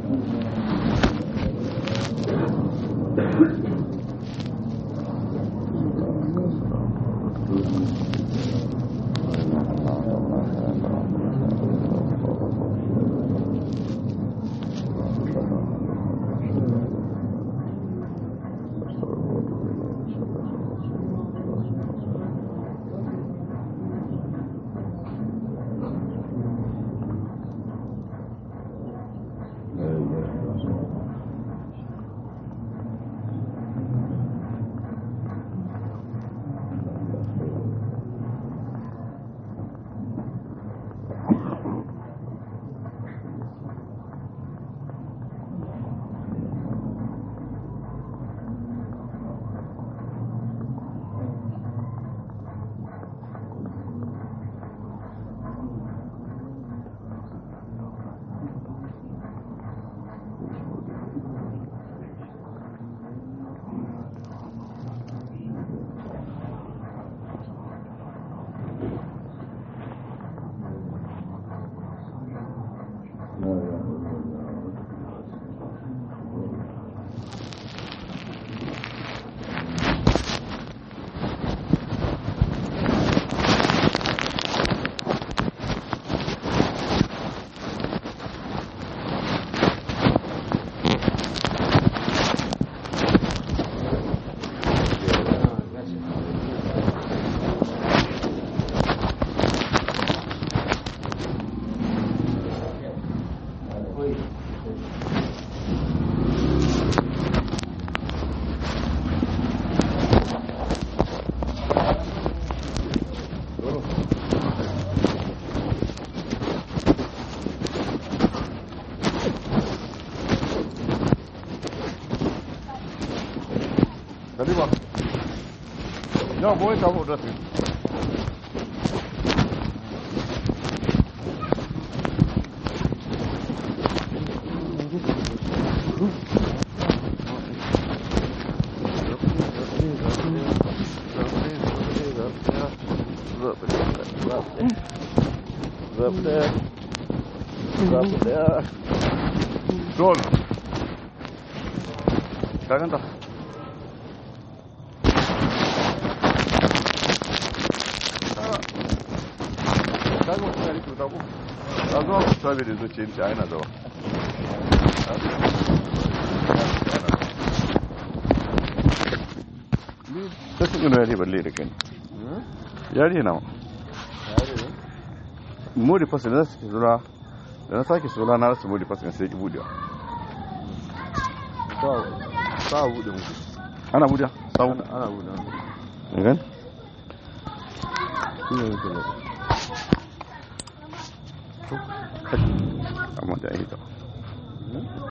Kaliba. No, voy a estar por rato. Sol. Ka ganta? ka ga mutum ya rike wuta ko ka zo ku sabi da zuciya ce a yana zawa ni ta su ino yare balle da kai yare na mori fasa da su zura da na sake sola na rasu mori fasa sai ki budewa sa buɗe muku ana budewa sabu ana buɗe muku gan shi ne muke da amma da ya hita